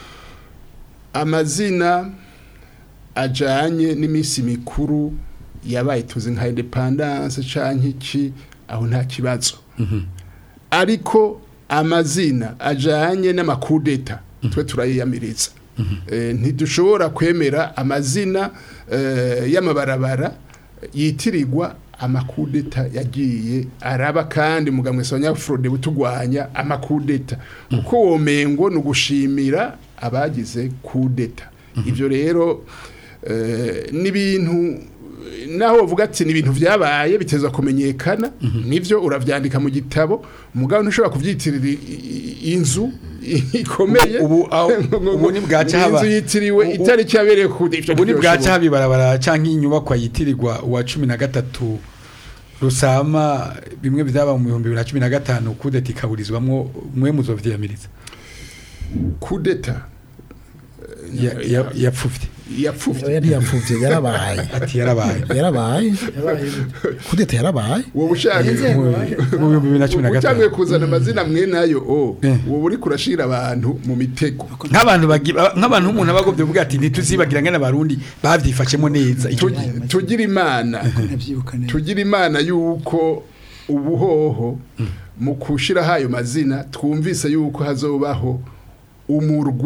amazina ajanye n'iminsi mikuru yabaye tuzi nka independence canke iki aho nta kibazo ariko amazina ajanye n'amakudeta twe turayiyamiriza Eh, ntidushobora kwemera amazina eh, y'amabarabara yitirirwa amakudeta yagiye araba kandi mugamwe Frode butugwanya amakudeta kuko womengo ni ugushimira abagize kudeta ivyo rero eh, n'ibintu naho uvuga ati ni ibintu vyabaye biteza kumenyekana nivyo uravyandika mu gitabo mugabo ntushobora kuvyitirira i- i- inzu ikomeye Ubu- ubu- aho- ubu ni bwaca haba- inzu yitiriwe ubu- itariki yabereye ku ivyo ubu ni bwaca ntivyoshoboka. haba ibarabara cyangwa inyubakwa yitirirwa uwa cumi na gatatu rusama bimwe byaba mu bihumbi bibiri na cumi na gatanu kudeta ikaburizwamwo mwe muzovyiyamiriza kudeta Ya- ya- yapfuvye yapfuvye oya ntiyapfuvye yarabaye ati yarabaye yarabaye kudeta yarabaye wowe ushaka Inzego mu baje- mu bihumbi bibiri na cumi na utanguye gatanu kuzana amazina mwe nayo o Eh. wowe uri kurashira abantu mu mitego nk'abantu bagi- nk'abantu umuntu aba agomvye kuvuga ati ntituzibagira ngene abarundi bavyifashemo neza icyo gihe Tugi- tugira imana nabyibuka neza tugira imana yuko ubuhoho mu kushiraho ayo mazina twumvise yuko hazobaho umurwi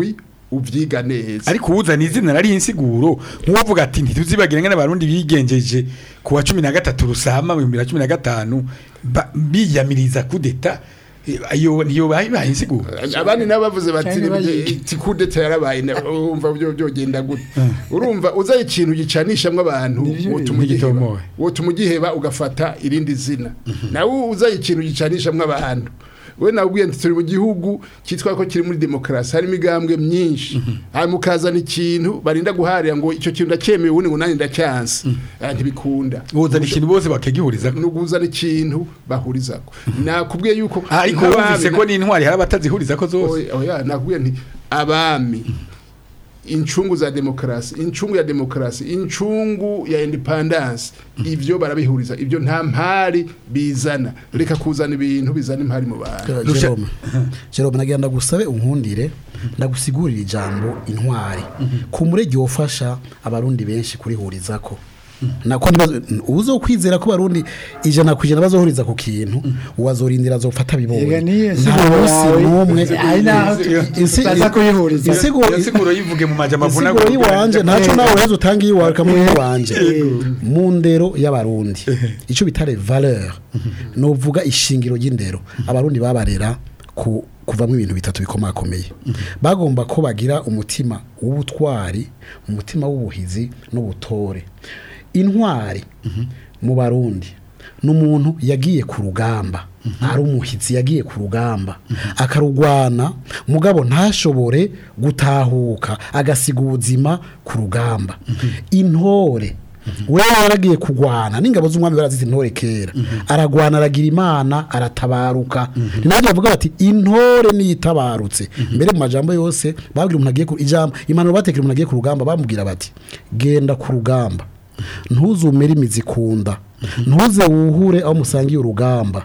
uvyiga neza ariko uwuzana izina nari insiguro nk'uvuga ati ntituzibagire ngene abarundi bigenjeje ku wa cumi na gatatu rusama mu bihumbi bibiri na cumi na gatanu ba- biyamiriza kudeta Eh, iyo niyo bayibaye insiguro abandi nabo bavuze bati Cyane bayige. tikudeta yarabaye na- urumva byo byogenda gute urumva uza ikintu gicanishamwe abantu Nivyo- wotuma ugiheba Nigitomoye. wotuma ugiheba ugafata irindi zina nawe uza ikintu gicanishamwe abantu we nabwiye nti turi mu gihugu cyitwa ko kiri muri demokarasi harimo imigambwe myinshi hanyuma ukazana ikintu barinda guharira ngo icyo kintu ndacyemewe ubundi ngo nanjye ndacyanse Ah, ntibikunda uzana ikintu bose bakagihuriza nuguzana ikintu bahurizako nakubwiye yuko ariko nk'abami wumvise na- ko n'intwari hari abatazihuriza ko zose oya oya, nakubwiye nti abami incungu za demokarasi incungu ya demokarasi incungu ya independence ivyo barabihuriza ivyo nta mpari bizana reka kuzana ibintu bizana impari mu bantu Rusha- Jerome Jerome nagira ndagusabe unkundire ndagusigurira ijambo intwari ku murege wofasha abarundi benshi kurihurizako nako ntibazo uzo kwizera ko barundi ijana ku ijana bazohuriza ku kintu uwazorindira azofata Ega bibonye niyo nta nsiguro munsi yawe, n'umwe ari naho Insi- baza kuyihuriza. insiguro iyo nsiguro yivuge mu majambo avuna insiguro y'iwanje ntacyo nawe uheze utanga iyiwawe ukamuha iyiwanje mu ndero y'abarundi icyo bita le valeur ni uvuga ishingiro ry'indero abarundi babarera ku kuvamo ibintu bitatu bikomakomeye bagomba ko bagira umutima w'ubutwari umutima w'ubuhizi n'ubutore intwari mu barundi ni umuntu yagiye ku rugamba ari umuhizi yagiye ku rugamba akarugwana mugabo ntashobore gutahuka agasiga ubuzima ku rugamba intore we yaragiye kugwana n'ingabo z'umwami barazita intore kera aragwana aragira imana aratabaruka ni nabyo bavuga bati intore niyo itabarutse mbere mu majambo yose babwira umuntu agiye ku ijambo impanuro batekera umuntu agiye ku rugamba bamubwira bati genda ku rugamba ntuzumere imizi kunda ntuze wuhure aho musangiye urugamba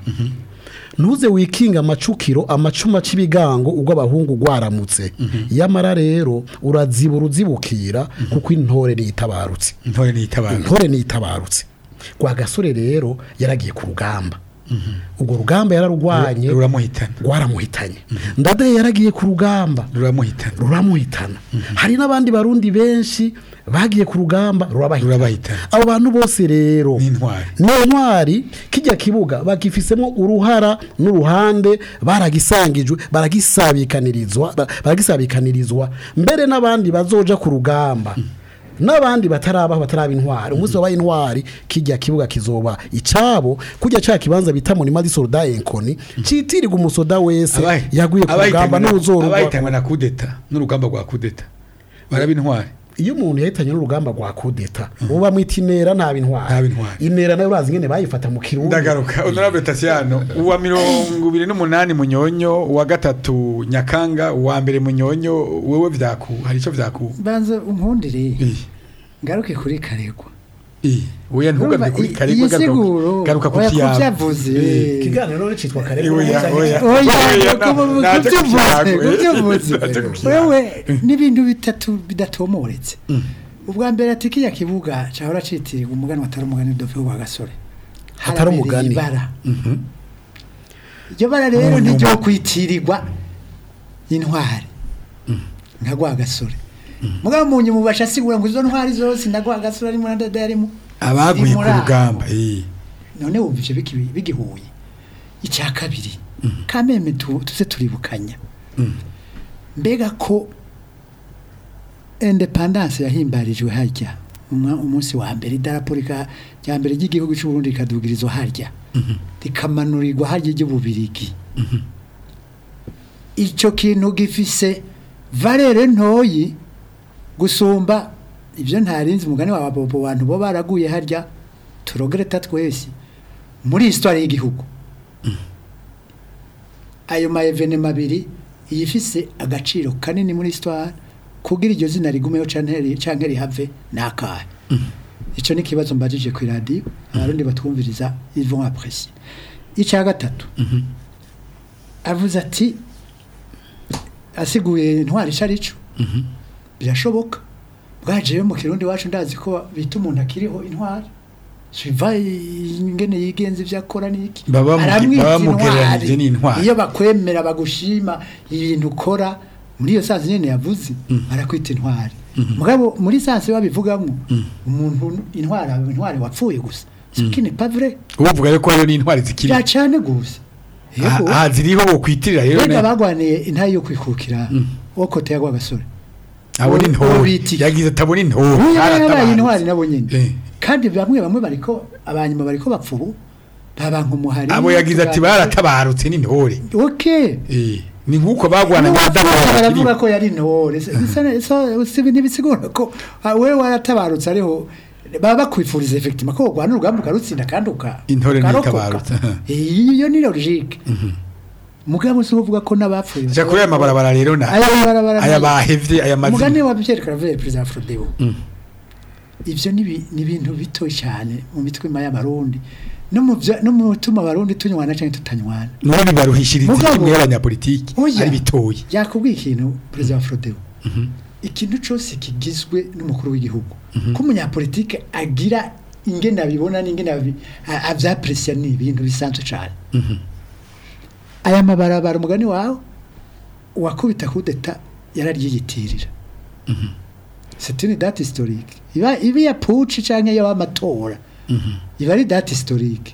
ntuze wikinga amacukiro amacuma cy'ibigango ubwo abahungu rwaramutse yamara rero urazibura uzibukira kuko intore niyitabarutse intore niyitabara intore niyitabarutse rwa gasore rero yaragiye ku rugamba urwo rugamba yararugwanye ruramuhitana rwaramuhitanye ndadaye yaragiye ku rugamba ruramuhitana ruramuhitana hari n'abandi barundi benshi bagiye ku rugamba rurabahitana rurabahitana abo bantu bose rero ni intwari niyo ntwari kijya kibuga bagifisemo uruhara n'uruhande baragisangijwe baragisabikanirizwa ba- baragisabikanirizwa mbere n'abandi bazoja ku rugamba n'abandi batarabaho bataraba intwari umunsi wabaye intwari kijya kibuga kizoba icabo kujya cya kibanza bita murima di soldat enkoni citirirwa umusoda wese Abahi- yaguye ku rugamba abahitanwe na- n'uzorugwa abahitanwe na kudeta n'urugamba rwa kudeta baraba intwari iyo umuntu yahitanye n'urugamba rwa kudeta uba mwita inera ntaba intwari Ntaba intwari. inera nayo urazi ingene bayifata mu kirundi ndagaruka honorable Tasiano uwa mirongo ibiri n'umunani munyonyo uwa gatatu nyakanga uwa mbere munyonyo wewe vyaku hari ico vyaku banza unkundire Iyi, ngaruke kuri karegwa iyi. oya ntugaruke kuri Urumva, i- karegwa iyi siguro garuka ku oya kiyama kubyavuze ikiganiro rero citwa Eh, karego oya, oya. oya Oya, na- kubyuvuze naje ku kiyago, eh. kubyuvuze Naje ku kiyago. wewe n'ibintu bitatu bidatomoretse ubwa mbere ati kiriya kibuga cyahora citirirwa umugani watari umugani dove wa gasore Atari Harabereye umugani. ibara iryo bara rero niryo kwitirirwa intwari nka rwa gasore mugabo mu nyuma ubasha asigura ngo izo ntwari zose na rwa gasore arimo na dada yarimo abaguye ziri ku muri aho. rugamba iyi. none wumva ivyo biki- bigihuye icya kabiri kameme tu- tuze turibukanya mbega ko independance yahimbarijwe harya umwa- umunsi wa mbere idarapo rika- rya mbere ry'igihugu cy'u Burundi rikadugirizwa harya rikamanurirwa harya iry'ububirigi icyo kintu gifise valere ntoyi gusumba ibyo ntarinzi umugani wa bobo bantu bo baraguye harya turogereta twese muri histoire y'igihugu ayo ma evenema abiri iyifise agaciro kanini muri histoire kugira iryo zina rigumeho canke canke rihave nakahe ico ni kibazo mbajije ku radio abarundi batwumviriza ils vont apprécier icya gatatu avuze ati asiguye intwari icarico birashoboka bwajeyo mu kirundi wacu ndazi ko bita umuntu akiriho intwari siva ingene yigenza ivyo akora niki Baba bamuge- Aramwita baba bamugereranije intwari. n'intwari. iyo bakwemera bagushima ibintu ukora muri iyo sansi nyene yavuze barakwita intwari mugabo muri sansi babivugamwo umuntu intwari aba intwari wapfuye gusa sikini pavre uvuga rero ko hariyo n'intwari zikiri ya cane gusa yego aha ziriho wokwitirira rero Bega ne- bagwaniye intayi yo kwikukira wokote yagwa gasore abona uwo intore biti. yagize atabona intore ubu yabaye yaratabarutse. intwari nabo nyene Eh. kandi bamwe bamwe bariko abanyuma bariko bapfa ubu babanka umuhari abo yagize ati baratabarutse n'intore okay Eh, ni nk'uko bagwana N'uwapfuye baravuga n'abadamu ko yari intore Se- bisa- so- si ntibisigura ko ah, wewe waratabarutse ariho baba bakwifuriza effectivement ko urwana urugamba ukarutsinda kandi uka Intore ukarokoka. ntitabarutse. Eh, iyo ni logique mugabo si uvuga ko n'abapfuye ja kuri aya mabarabara rero na aya mabarabara aya ni- bahevye aya umugani mazina wa byerekana vere perezida wa Frodeo ivyo ni ibi- ni ibintu bito cyane mu mitwima y'abarundi no mu vya- no mu bituma abarundi tunywana cyangwa tutanywana none bibaruhishiriza Mugabo- kimwe y'abanyapolitiki Oya. ari bitoyi yakubwiye ikintu perezida wa Frodeo ikintu cyose kigizwe n'umukuru w'igihugu ko umunyapolitike agira ingene abibona n'ingene abi- a- avyapresiya ni ibintu bisanzwe cyane aya mabarabara umugani wawe uwakubita kudeta yararyiyitirira c'est une date historique iba iba ya puci canke y'amatora iba ari date historique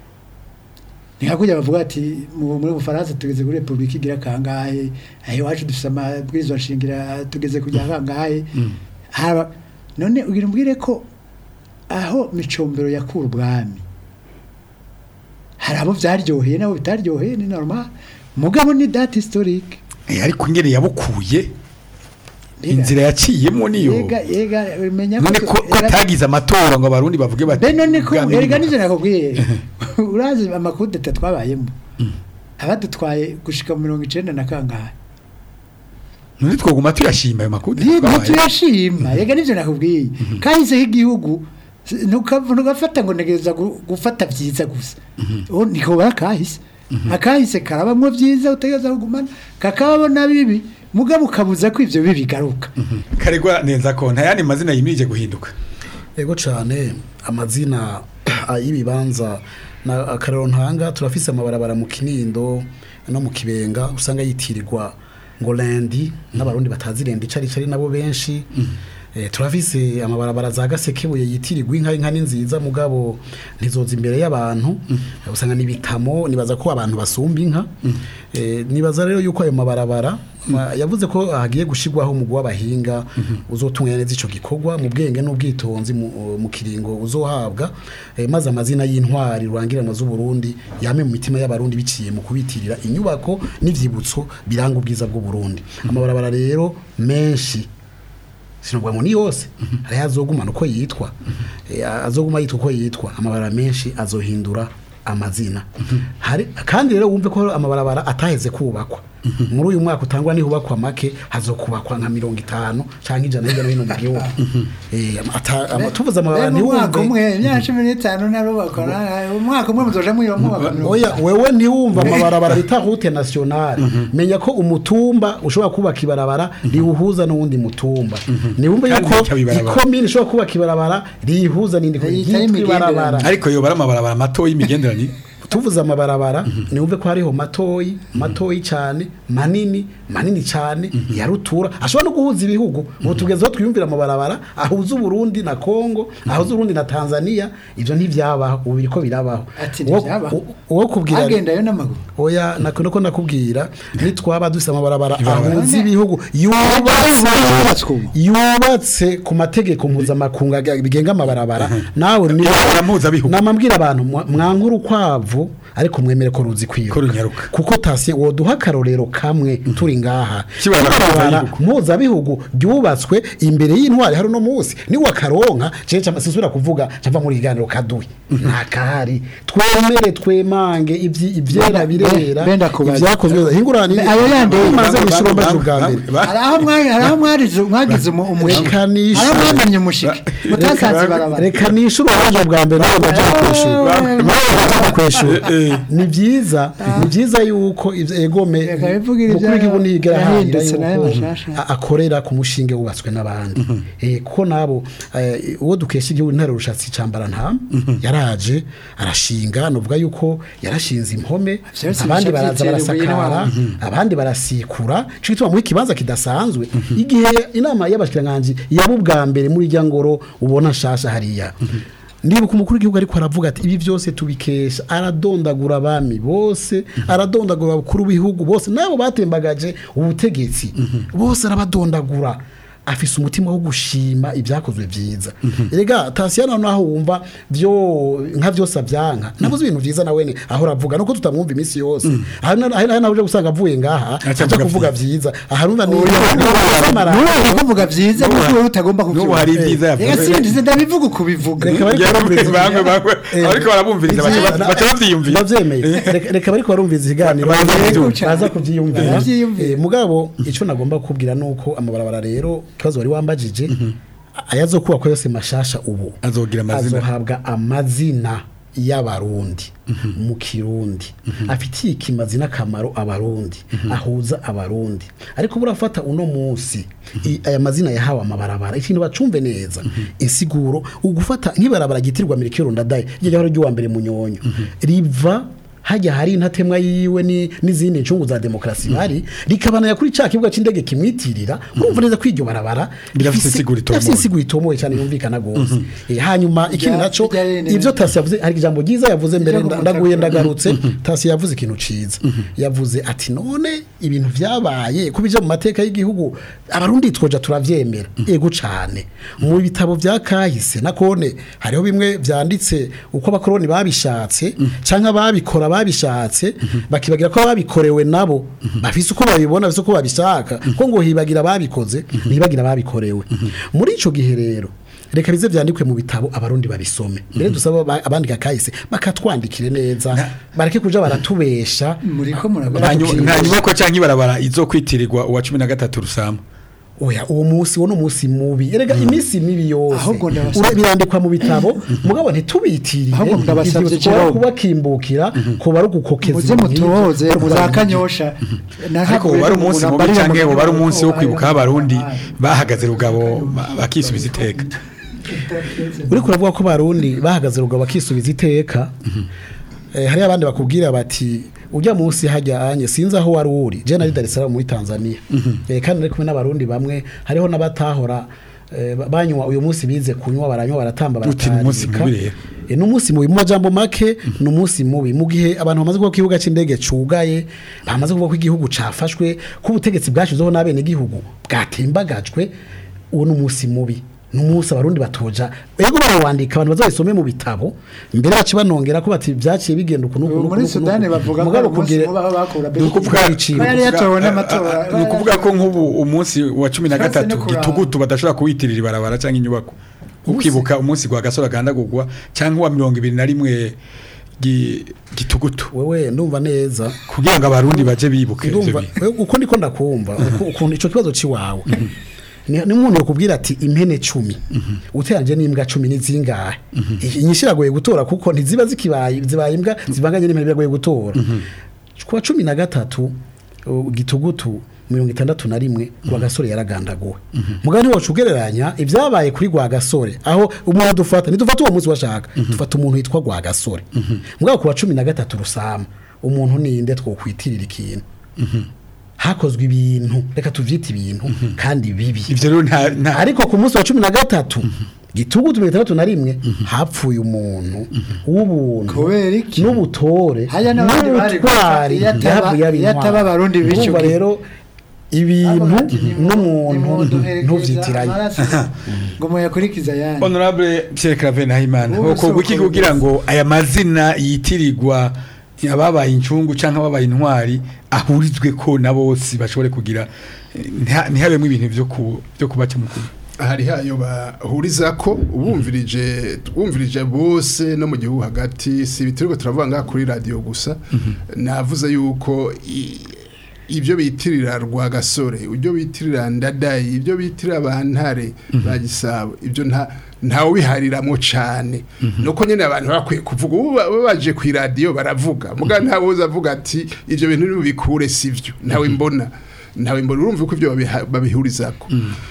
ni nka kurya bavuga ati mu- muri bufaransa tugeze kuri repubulika igira kangahe aho iwacu dufite amabwirizwa nshingira tugeze kujya kangahe haba none ugira umbwire ko aho micombero yakura ubwami hari abo byaryoheye n'abo bitaryoheye ni normal mugabo ni date historique Eh, ariko ingene yabukuye Mbega- inzira yaciyemo niyo yega yega menya none ko ko yega- atagize amatora ngo abarundi bavuge bati be none ko ubwami erega ni- nivyo nakubwiye urazi amakudeta twabayemo abadutwaye gushika mu mirongo icenda na kangahe none twoguma tuyashima ayo makuru niba tuyashima rega nivyo nakubwiye kahizeho igihugu si- ntukav- ntugafata ngo ntegereza gu- gufata vyiza gusa ubu niko barakahise akahise karabamwo vyiza utegereza kugumana kakabamo na bibi mugabo ukabuza ko ivyo bibi bigaruka karegwa neza ko nta yandi mazina yimirije guhinduka ego cyane amazina ah, y'ibibanza na akarero ntanga turafise amabarabara mu kinindo no mu kibenga usanga yitirirwa ngo lendi n'abarundi batazi lendi cari cari nabo benshi Eh, turafise amabarabara za gasekebuye yitirirwa inka inka ni nziza mugabo ntizoza imbere y'abantu Eh, usanga nibitamo nibaza ko abantu basumba inka Eh, nibaza rero yuko ayo mabarabara ma- yavuze ko hagiye gushirwaho umugwi w'abahinga uzotunganya neza ico gikorwa mu bwenge n'ubwitonzi mu, mu kiringo uzohabwa eh, maze amazina y'intwari rurangiranwa z'u Burundi yame mu mitima y'abarundi biciye mu kubitirira inyubako n'ivyibutso biranga ubwiza bw'u Burundi amabarabara rero menshi sinubwa ngo ni yose hari azogumana uko yitwa Eh, azoguma yitwa uko yitwa amabarabara menshi azohindura amazina hari kandi rero wumve ko amabarabara ataheze kubakwa muri uyu mwaka utangwa nihubakwa make hazokubakwa nka mirongo itanu canke ijana hirya no hino mu gihugu Eh, ata- ama- tuvuze amabarabara Mbega umwaka ntiwumve umwe imyaka cumi n'itanu narubakwa na- umwaka umwe muzoja mwira mwubaka mirongo oya wewe ntiwumva amabarabara bita route nationale menya ko umutumba ushobora kubaka ibarabara riwuhuza n'uwundi mutumba niwumva Kandi yuko rikaba ibarabara. ikomine ishobora kubaka ibarabara riyihuza n'indi Yita yitwa y'imigenderanire. ibarabara ariko yobara amabarabara mato y'imigenderanire tuvuze amabarabara niwumve ko hariho matoyi matoyi cyane manini manini cyane ya rutura ashobora no guhuza ibihugu ubu tugezeho twiyumvira amabarabara ahuza uburundi na kongo ahuza uburundi na tanzania ibyo ntibyabaho ubu biriko birabaho Ati Uwo- ntibyabaho? u- uwo kubwira agendayo n'amaguru oya nako nako nakubwira nitwaba dufite amabarabara Ibarabara. ahuza ibihugu yubatswe yubatse ubu. yubatse ku mategeko mpuzamakungu aga- bigenga amabarabara nawe ni Ibarabara mpuzabihugu. namabwira abantu mwa- mwankura ukwavu ariko mwemere ko ruzi kwiruka Ko runyaruka. kuko tasiye woduha akarorero kamwe turi ngaha Kibarabara Ibarabara mpuzabihugu. mpuzabihugu ryubatswe imbere y'intwari hari uno munsi niwe akaronka jeje sisubira kuvuga cava muri iganiro kaduwe nta kahari twemere twemange ivyi- ivyera Benda- birera benda kubaza. ivyakozwe hingurani Ayo yandi- maze bishuro mbaje ubwa mbere hari aho mwari hari aho mwarize mwagize umu- umushike Reka hari nishure. aho mwamennye umushike mutasanze ibarabara reka nishuro waje bwa mbere nawe ndaje kwishura nawe ndaje kwishura ni byiza ni byiza yuko ivyo egome Reka bivugira mukuru w'igihugu ibyayo ntiyigera aharanira yahindutse nayo yuko bashasha. a- akorera ku mushinge wubatswe n'abandi Eh, kuko nabo eh, uwo dukesha igihugu ntare rushatsi cambara nta yaraje arashinga novuga yuko yarashinze impome Vyose abandi bica baraza vyiteruye barasakara abandi barasikura cyo gituma muri kibanza kidasanzwe igihe inama y'abashikiranganje yaba ubwa mbere muri rya ngoro ubona nshasha hariya ndibuka umukuru w'igihugu ariko aravuga ati ibi byose tubikesha aradondagura abami bose aradondagura abakuru b'ibihugu bose nabo batembagaje ubutegetsi bose arabadondagura afise umutima wo gushima ibyakozwe byiza erega tasiyana naho wumva byo nka byose abyanka nabuze ibintu byiza nawe ne aho ravuga nuko tutamwumva iminsi yose aha na- aha nawe uje gusanga avuye ngaha Aca aja avuga kuvuga byiza aha numva ni Nubu kuvuga vyiza nuko wowe utagomba n'ubu kuvyumva. hari ibyiza Reka yavuze sindize ndabivuga uko bivuga. Reka bari Yavuze barumviriza bamwe bamwe Eh, ariko barabumviriza baca Ivyiza- baca bavyiyumvira ndavyemeye Reka- reka bariko barumviriza ikiganiro Baza baza kuvyumva. baza kuvyiyumvira Baravyiyumvira. Eh, mugabo ico nagomba kubwira nuko amabarabara rero ikibazo wari wambajije ayazokubakwa yose mashasha ubu azogira amazina azohabwa amazina y'abarundi mu kirundi afitiye ikimazina akamaro abarundi ahuza abarundi ariko burafata uno munsi i- aya mazina yahawe amabarabara ikintu bacumve neza insiguro ugufata nk'ibarabara gitirwa mirikiro ndadaye ryo ryahora ry'uwa mbere mu nyonyo riva hajya hari intatemwa yiwe ni n'izindi ncungu za demokarasi bari rikabanaya kuri ca kibuga c'indege kimwitirira urumva neza ko iryo barabara Birafise rifise- insiguro itomoye. birafise insiguro itomoye cyane yumvikana gose Eh, hanyuma ikindi Rya- naco rya rene- ivyo tasi yavuze hari ijambo ryiza yavuze mbere Ryo nda- kumutaka. ndaguye ndagarutse tasi yavuze ikintu ciza yavuze ati none ibintu vyabaye kubija mu mateka y'igihugu abarundi twoja turavyemera ego cane mu bitabo vya kahise nakone hariho bimwe vyanditse uko abakoroni babishatse canke ababikora babishatse bakibagira ko babikorewe nabo bafise uko babibona bafise uko babishaka ko ngo hibagira babikoze ntibagira babikorewe muri ico gihe rero reka bize vyandikwe mu bitabo abarundi babisome mbere dusaba ba- abandika kahise bakatwandikire neza bareke kuja baratubesha Muriko murabona. nta nyu- nta nyubako cyangwa ibarabara izokwitirirwa uwa cumi na gatatu rusama oya uwo munsi wo n'umunsi mubi erega iminsi mibi yose Ahubwo ndabasabye- Ura- birandikwa mu bitabo mugabo ntitubitirire Ahubwo ndabasabye Ivyo kuba Jerome. kubakimbukira kuba ari ugukokeza muze ibintu nk'ivyo, mutohoze bari muza kubaza- kanyosha ariko ubu ari umunsi mubi cyangwa ubu ari umunsi wo kwibuka aho abarundi bahagaze rugabo ba- bakisubiza iteka uriko uravuga ko barundi bahagaze rugabo bakisubiza iteka eh, hariyo abandi bakubwira bati ujya munsi hajya anye sinzi aho wari uri je nari Dar es Salaam muri Tanzania eh, kandi nari kumwe n'abarundi bamwe hariho n'abatahora eh, ba- banywa uyu munsi bize kunywa baranywa baratamba Uti ni umunsi baratarika. mubi rero. Eh, ni umunsi mubi mu majambo make ni umunsi mubi mu gihe abantu bamaze kuvuga ko ikibuga c'indege cugaye bamaze kuvuga ko igihugu cafashwe ko ubutegetsi bwashizeho n'abene igihugu bwatembagajwe uwo ni umunsi mubi ni umunsi abarundi batoja ego barawandika abantu bazabisome mu bitabo mbere bace banongera ko bati vyaciye bigenda ukuntu Ubu muri Sudani bavuga ko ari umunsi mubi aho bakura ni ukuvuga Ko icibo yari yatowe n'amatora. ni ukuvuga ko nk'ubu umunsi wa cumi na Kandi gatatu no kuraba. gitugutu badashobora kuwitirira ibarabara cyangwa inyubako ukibuka umunsi gwa gasore agandagurwa cyangwa uwa mirongo ibiri na rimwe gi- gitugutu wewe ndumva neza kugira ngo abarundi baje bibuke ivyo ndumva bintu. wewe uko ndiko ndakumva uko- ukuntu ico kibazo ciwawe ni ni umuntu yakubwira ati impene cumi uteranje n'imbwa cumi n'izingahe inyinshi iragoye gutora kuko ntiziba zikibaye zibaye imbwa zivanganye n'impene biragoye gutora kuwa cumi na gatatu uh, gitugutu mirongo itandatu na rimwe rwa gasore yaragandaguwe mugabo ntiwacu ugereranya ibyabaye kuri rwa gasore aho umuntu dufata ntidufata uwo munsi washaka dufata umuntu witwa rwa gasore mugabo kuwa cumi na gatatu rusama umuntu ninde twokwitirira ikintu hakozwe ibintu reka tuvyite ibintu kandi bibi ivyo rero nta nta ariko ku munsi wa cumi na gatatu gitugutu mirongo itandatu na rimwe hapfuye umuntu w'ubuntu Kubera iki? n'ubutore Haya n'abandi bari gupfa, n'ubutwari iyo ataba- yahavuye aba iyo ataba intwari. abarundi Urumva bishuka. rero ibintu n'umuntu ntuvyitiranye ngo muyakurikiza ayandi honorable Pierre Claver Nahimana Wowe uko guki soko kugira ngo aya mazina yitirirwa ababaye incungu canke ababaye intwari ahurizwe ko na bose bashobore kugira eh, ntiha- ntihabemwe ibintu vyo ku byo kubaca mukuru hari hayo bahuriza ko ubumvirije twumvirije bose no mu gihugu hagati si ibituriko turavuga ngaha kuri radio gusa navuze yuko i- ibyo bitirira rwagasore ibyo bitirira ndadayi ibyo bitirira bantare ba gisabo ibyo nta ntawe ubihariramwo cyane nuko nyine abantu bakwiye kuvuga ubu ba- baje ku iradiyo baravuga muga ntawe uza avuga ati ibyo bintu ntibikure sivyo ntawe mbona ntawe mbona urumva ko ibyo babiha- babihurizako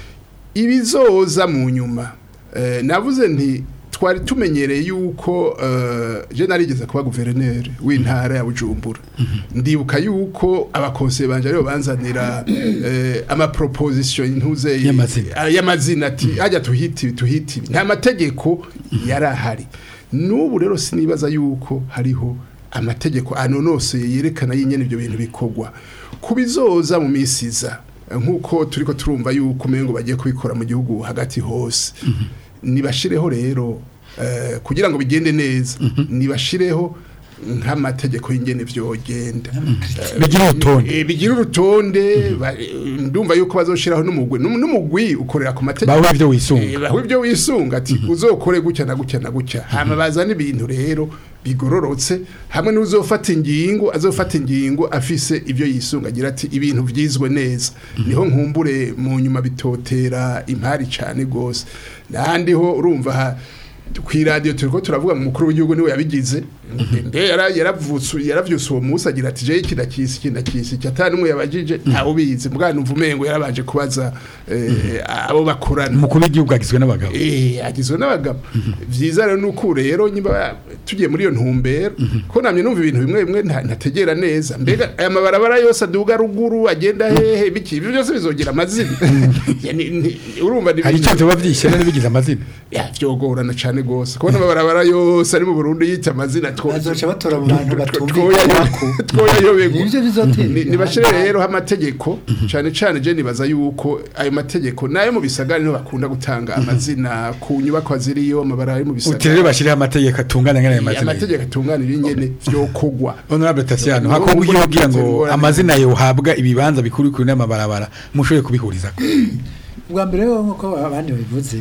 ibizoza mu nyuma eh, navuze nti twari tumenyereye yuko eh, je narigeze kuba guverineri w'intara ya Bujumbura ndibuka yuko abakonseye banje aribo banzanira eh, ama proposition intuze Y'amazina. Ah, y'amazina ati hajya tuhiti ibi, tuhiti ibi." nta mategeko yarahari n'ubu rero sinibaza yuko hariho amategeko anonoseye yerekana yinyene ibyo bintu bikorwa kubizoza mu misiza nk'uko turiko turumva yuko umengo bagiye kubikora mu gihugu hagati hose nibashireho rero eh, kugira ngo bigende neza nibashireho nk'amategeko y'ingene vyogenda bigira urutonde Eh, bigira urutonde ba- ndumva yuko bazoshiraho n'umugwi N'um- n'umugwi ukorera ku mategeko bawe ibyo wisunga Eh, baho ibyo wisunga ati uzokore gutya na gutya na gutya hama bazana ibintu rero bigororotse hamwe n'uzofata ingingo azofata ingingo afise ibyo yisunga agira ati ibintu vyizwe neza niho nkumbure mu nyuma bitotera impari cane gose nahandi ho urumva ha- ku iradiyo turiko turavuga mu mukuru w'igihugu niwe yabigize mbe yara- yaravutse yaravyuse uwo munsi agira ati jewe iki ndakisi iki ndakisi iki ata n'umwe yabajije ntawe ubizi mbwa numva umengo yarabanje kubaza eh, abo bakorana umukuru w'igihugu agizwe n'abagabo Eh, agizwe n'abagabo vyiza rero nuko rero nyimba tugiye muri iyo ntumbero ko namye numva ibintu bimwe bimwe nta- ntategera neza mbega aya mabarabara yose aduga ruguru agenda hehe biki ibyo byose bizogira amazina Ya, ni- ni- urumva ni hari icyo tuba byishyira n'ibigize amazina ya vyogorana cane gose kubona amabarabara yose ari mu Burundi yita amazina two- bazoca batora mu bantu twoyayo- batumvikana twoyayoberwa nivyo bizotera Ni- nibashire rero amategeko cyane cyane je nibaza yuko ayo mategeko nayo mu bisagara niho bakunda gutanga amazina ku nyubako ziriyo amabara ari mu uti rero bisagara bashyiriho amategeko atungana nk'ayo Eh, mazina amategeko atunganira ingene vyokogwa honorable Tatiano Ubu- hakorwa ubu iyo kugira ngo ingorane. amazina yohabwa ibibanza bikuru bikuru n'amabarabara mushoboye kubihuriza ubwa mbere rero nk'uko abandi babivuze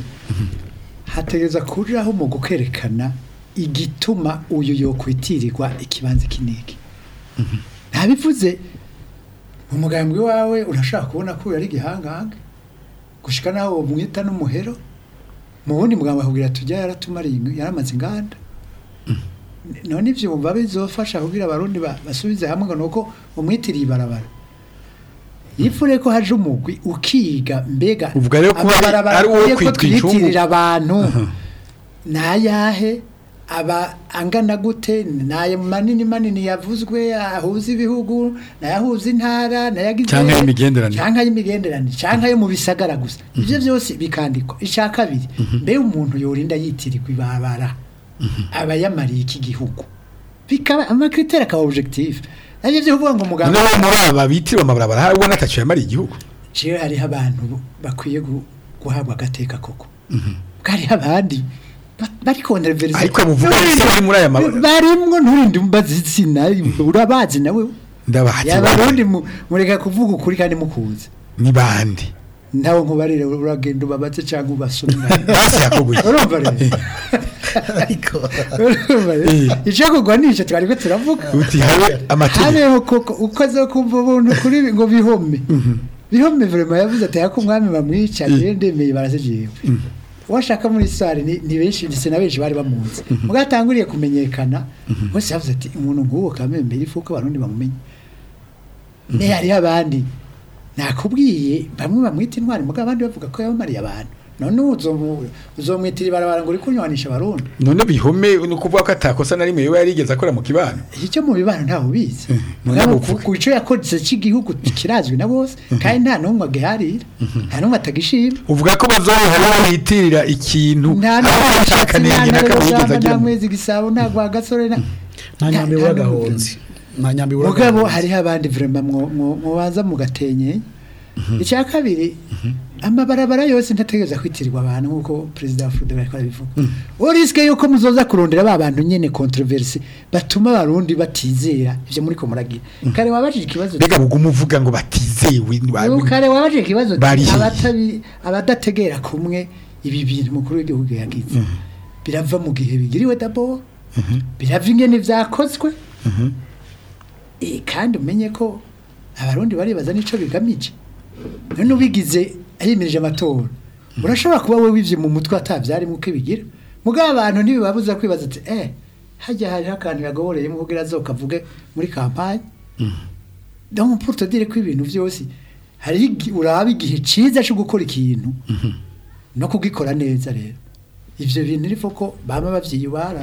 hategereza kuriraho mu gukerekana igituma uyu yokwitirirwa ikibanza kiniki ntabivuze mu mugambwe wawe urashaka kubona ko uyu ari igihangange gushika naho umwita n'umuhero mu wundi mugambwe akubwira tujya yaratumariye ing- yaramaze inganda none ivyo wumva bizofasha kugira abarundi ba- basubize hamwe ngo nuko umwitiriye ibarabara yifure ko haje umugwi ukiga mbega Uvuga rero ko hari- amabarabara ari uwo akwiye ko kwitwa incungu? twiyitirira abantu nayahe aba angana gute naye manini manini yavuzwe ahuza ibihugu nayahuza intara nayagize Canke y'imigenderanire. canke y'imigenderanire canke yo mu bisagara gusa ivyo byose bikandikwa ica kabiri mbe umuntu yorinda yitirirwa ibabara aba yamariye iki gihugu bikaba amakriteri akaba objectif navyo vyo kuvuga ngo muganga noneho muri aba bitiriwe amabarabara hari ubona atacu yamariye igihugu jewe hariho abantu bakwiye gu- guhabwa agateka koko hariho abandi ba- bari kontraverse Ariko muvuga ese bari muri aya mabara? barimwo nturinde umbaza izina urabazi nawe ndabahatse yabarundi mureka kuvuga ukuri kandi mukuze ni bandi ntawe nkubarire uragenda ubabaze cyangwa ubasomera basi yakoguye urumva rero ariko urumva rero Eh. icyo kugwa nicyo twari ko turavuga uti habe amategeko habeho koko ukoze kumva ubuntu kuri ngo bihome bihome vrema yavuze ati hako umwami bamwica rero ndemeye barazigiwe washaka muri sare ni, ni benshi ndetse na benshi bari bamuzi mugatanguriye kumenyekana bose yavuze ati umuntu nk'uwo kamembe ifuko abarundi bamumenye ne hariho abandi nakubwiye bamwe bamwita intwari mugabo abandi bavuga ko yabamariye abantu none uzomu- uzomwitira ibarabara ngo uri kunywanisha abarundi none bihome ni ukuvuga ko atakosa na rimwe yoba yarigeze akora mu kibano icyo mu bibano ntawe ubizi none Mugabo uvuga. ku icyo yakoze cy'igihugu kirazwi na bose kandi nta n'umwe agiharira nta n'umwe atagishima uvuga ko bazohora bitirira ikintu nta aho ashaka nenge n'akamugeza nta agira mu- mwezi gisabo nta rwagasore nta nta nyambi nta- w'agahonzi nta nyambi mugabo w'agahonzi hariho abandi vrema mubanza mugatenye icya kabiri amabarabara yose ntategereza kwitirirwa abantu nk'uko perezida wa furude bariko arabivuga uwo risike yuko muzoza kurondera ba bantu nyene controverse batuma abarundi batizera ivyo muriko muragira kare wabajije ikibazo mbega buguma uvuga ngo batizewe ni ba- Ubu kare wabajije ikibazo Bari he? abatabi abadategera kumwe ibi bintu mukuru w'igihugu yagize birava mu gihe bigiriwe dabo birava ingene vyakozwe Eh, kandi umenye ko abarundi baribaza n'ico bigamije none ubigize yimirije amatora urashobora kuba we wivye mu mutwe atavyarimo uko ibigira mugabo abantu ntibibabuza kwibaza ati eh hajya hariho akantu yagoboreyemo kugira azokavuge muri kampanye donc pour te dire ko ibintu vyose hariho igi- uraba igihe ciza co gukora ikintu no kugikora neza rero ivyo bintu rifo ko bama bavyiyubara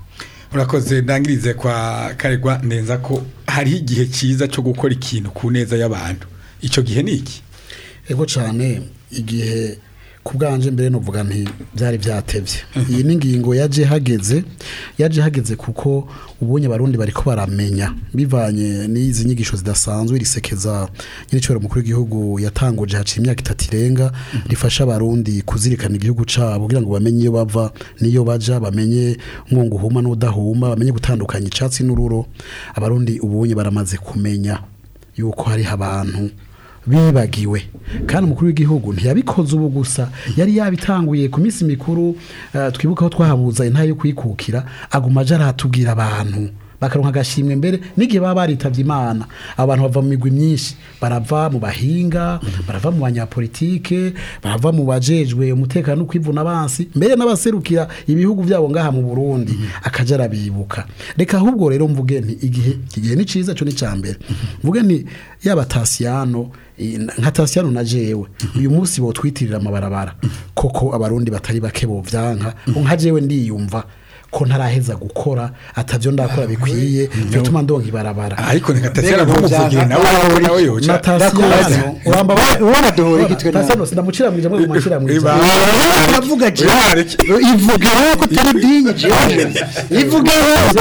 urakoze ndangirize kwa karegwa ndenza ko hariho igihe cyiza cyo gukora ikintu ku neza y'abantu icyo gihe ni iki ego cyane igihe ku bwanje mbere novuga nti byari byatevye iyi ni ingingo yaje hageze yaje hageze kuko ubonye abarundi bariko baramenya bivanye n'izi nyigisho zidasanzwe risekeza nyiricoro mukuru w'igihugu yatanguje haciye imyaka itatu irenga rifasha abarundi kuzirikana igihugu cabo kugira ngo bamenye iyo bava n'iyo baja bamenye umwungu uhuma n'udahuma bamenye gutandukanya icatsi n'ururo abarundi ubonye baramaze kumenya yuko hariho abantu bibagiwe kandi umukuru w'igihugu ntiyabikoze ubu gusa yari yabitanguye ku minsi mikuru eh, twibuka aho twahabuza intara yo kwikukira aguma aje aratubwira abantu bakaronka agashimwe mbere n'igihe baba baritavye imana abantu bava mu migwi myinshi barava mu bahinga barava mu banyapolitike barava mu bajejwe umutekano no kwivuna abansi mbere n'abaserukira ibihugu byabo ngaha mu Burundi akaja arabibuka reka ahubwo rero mvuge nti igihe igihe ni ciza cyo ni cambere mvuge nti yaba Tasiyano i- nka Tasiyano na jewe uyu munsi bo twitirira amabarabara koko abarundi batari bake bo vyanka nka jewe ndiyumva ko ntaraheza gukora atavyo ndakora bikwiye bituma ndonka ibarabara ariko nikatasera Mbega ntumuvugire byava- nawe nawe yoca na Tasiyano uramba ubona duhura igitwe nawe Tasiyano sinamucira mwije mwe mucira mwije Iba- uravuga je Yareke. ivuge wowe ko utari dinye jewe ivuge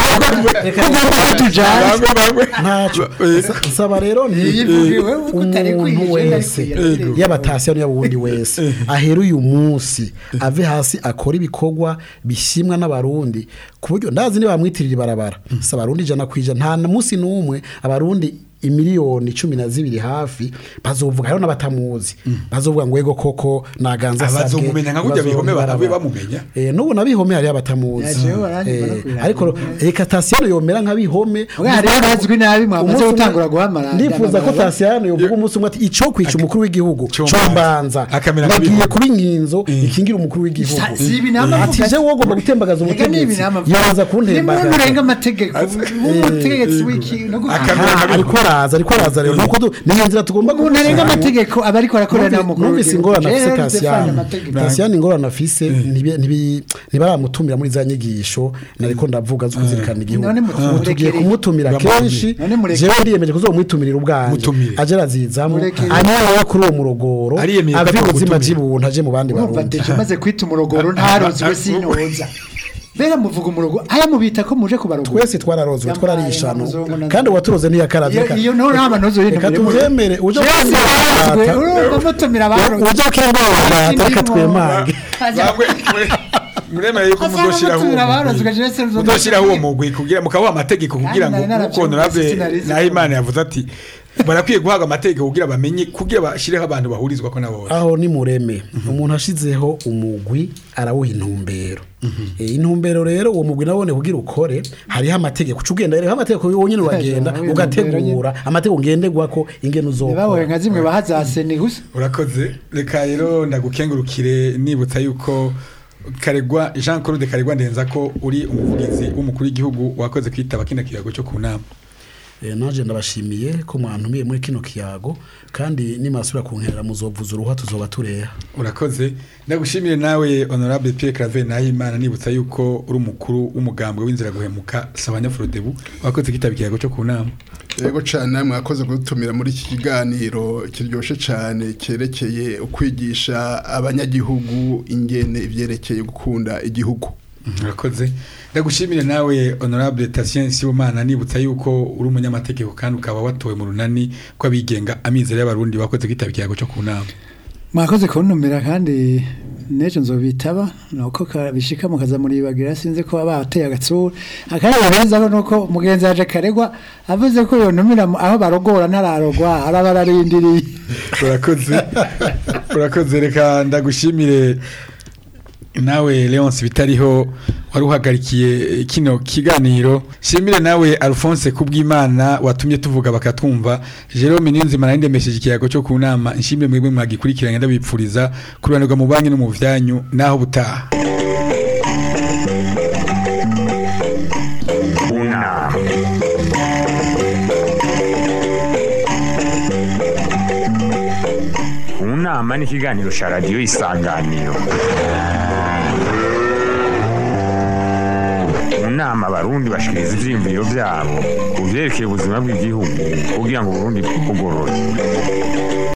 wowe ugomba kutujana Bangwe, bangwe. ntaco Sa- saba rero ni Yivuge wewe ko utari umuntu kwije, wese ndari kwije. yaba tasiyano yaba uwundi wese ahera uyu munsi ave hasi akora ibikorwa bishimwa n'abarundi ku buryo ndazi niba bamwitirira ibarabara si abarundi ijana ku ijana nta na munsi n'umwe abarundi imiliyoni cumi na zibiri hafi bazovuga hariho n'abatamuzi bazovuga ngo ego koko naganza Abazomumenya nka kurya bihome babe bamumenya. eh n'ubu nabihome hariho abatamuzi Yaje baranyuma no Eh, kwiranga. ariko reka tasiyano yomera nka bihome Ubwo hariho abazwi nabi mwamaze Umunsi umwe- gutangura guhamara ndifuza ko ndamabara. tasiyano yovuga umunsi umwe ati ico kwica umukuru w'igihugu Combanza. combanza Akamera nka nagiye bihome. kuba inkinzo ikingira umukuru w'igihugu Sa- si ibi nama ati avuga- je wowe ugomba gutembagaza Ega ni umutegetsi ibinama avuga. yaza Ni muntu urenga kuntembagaza amategeko umutegetsi w'iki no gu- Akamera Aha, nka ariko araza ariko araza rero nuko du- ni inzira tugomba umuntu arenga gukurikirana. amategeko aba ariko arakorera nawe mukuru numvise w'igihugu. ingorane afise Rero define tasiyano amategeko. tasiyano ingorane afise ntibi- ntibi- ntibaramutumira muri za nyigisho nariko ndavuga zo kuzirikana igihugu None mu- Ubu tugiye murekere. kumutumira Bamutumire. kenshi None murekere. jewe ndiyemeje kuzomwitumira ubwanje Mutumire. aje arazizamo Murekere. anyara kuri uwo murogoro Ariyemeye ko ave atari ubuzima gutumira. by'ibuntu aje mu bandi urumva barundi deje maze kwita umurogoro ntarozwe sinoza bera muvuga umurogo aya mubita ko muje kubarogora twese twararozwe Yampaye twararishano amazongo na- kandi uwaturoze ntiyakaravye iyo iyo no nta manozo yindi reka tuvyemere uje Yose urumva mutumira abarozwe uje kengorata reka twemange Bangwe, mure- muremere yuko mudoshiraho uwo mugwi. mudoshiraho uwo mugwi kugira mukabaha amategeko kugira ngo nari naravyumvise, uko honorable sinarizi naho ko- imana yavuze ati barakwiye guhabwa amategeko kugira bamenye kugira bashireho abantu bahurizwa ko nabo aho ni mureme umuntu ashizeho umugwi arawuha intumbero Eh, intumbero rero uwo mugwi nabone kugira ukore hariho amategeko uca ugenda rero amategeko wonyine uragenda Hejuru, ugategura amategeko ngenderwako ingene baboye uzokora nka zimwe bahazase ni gusa urakoze reka rero ndagukengurukire nibutsa yuko karegwa jean claude karegwa ndenza ko uri umuvugizi w'umukuru w'igihugu wakoze kwitaba kino kiyago cyo ku nama Eh, naje ndabashimiye ko mwantumiye muri kino kiyago kandi nimasubira kunkerera muzovuza uruhwa tuzoba tureha urakoze ndagushimire nawe honorable Pierre Claver Nahimana nibutsa yuko uri umukuru w'umugambwe w'inzira guhemuka Sabanya Frodebu wakoze kwitaba ikiyago cyo ku nama yego cyane mwakoze kudutumira muri iki kiganiro kiryoshye cyane cyerekeye ukwigisha abanyagihugu ingene ibyerekeye gukunda igihugu urakoze ndagushimire nawe honorable Tatien Sibomana nibutsa yuko uri umunyamategeko kandi ukaba watowe mu runani kw'abigenga amizero y'abarundi wakoze kwitaba ikiyago cyo ku nama mwakoze kuntumira kandi n'ejo nzobitaba nuko ka- bishika mukaza muribagira sinzi ko baba bateye agatsura akandi barenzaho nuko mugenzi yaje karegwa avuze ko yontumira mu- aho barogora ntararogwa araba ararindiriye urakoze urakoze reka ndagushimire nawe Leonce bitariho wari uhagarikiye kino kiganiro shimire nawe Alphonse kubw'Imana watumye tuvuga bakatwumva Jerome Niyonzima narindemesheje ikiyago cyo ku nama nshimire mwebwe mwagikurikiranye ndabipfuriza kurubanirwa mu banki no mu vyanyu naho butaha unama unama ni ikiganiro cya radiyo isanganiro mu nama abarundi bashikiriza ivyiyumviro vyabo ku vyerekeye ubuzima bw'igihugu kugira ngo uburundi bugorore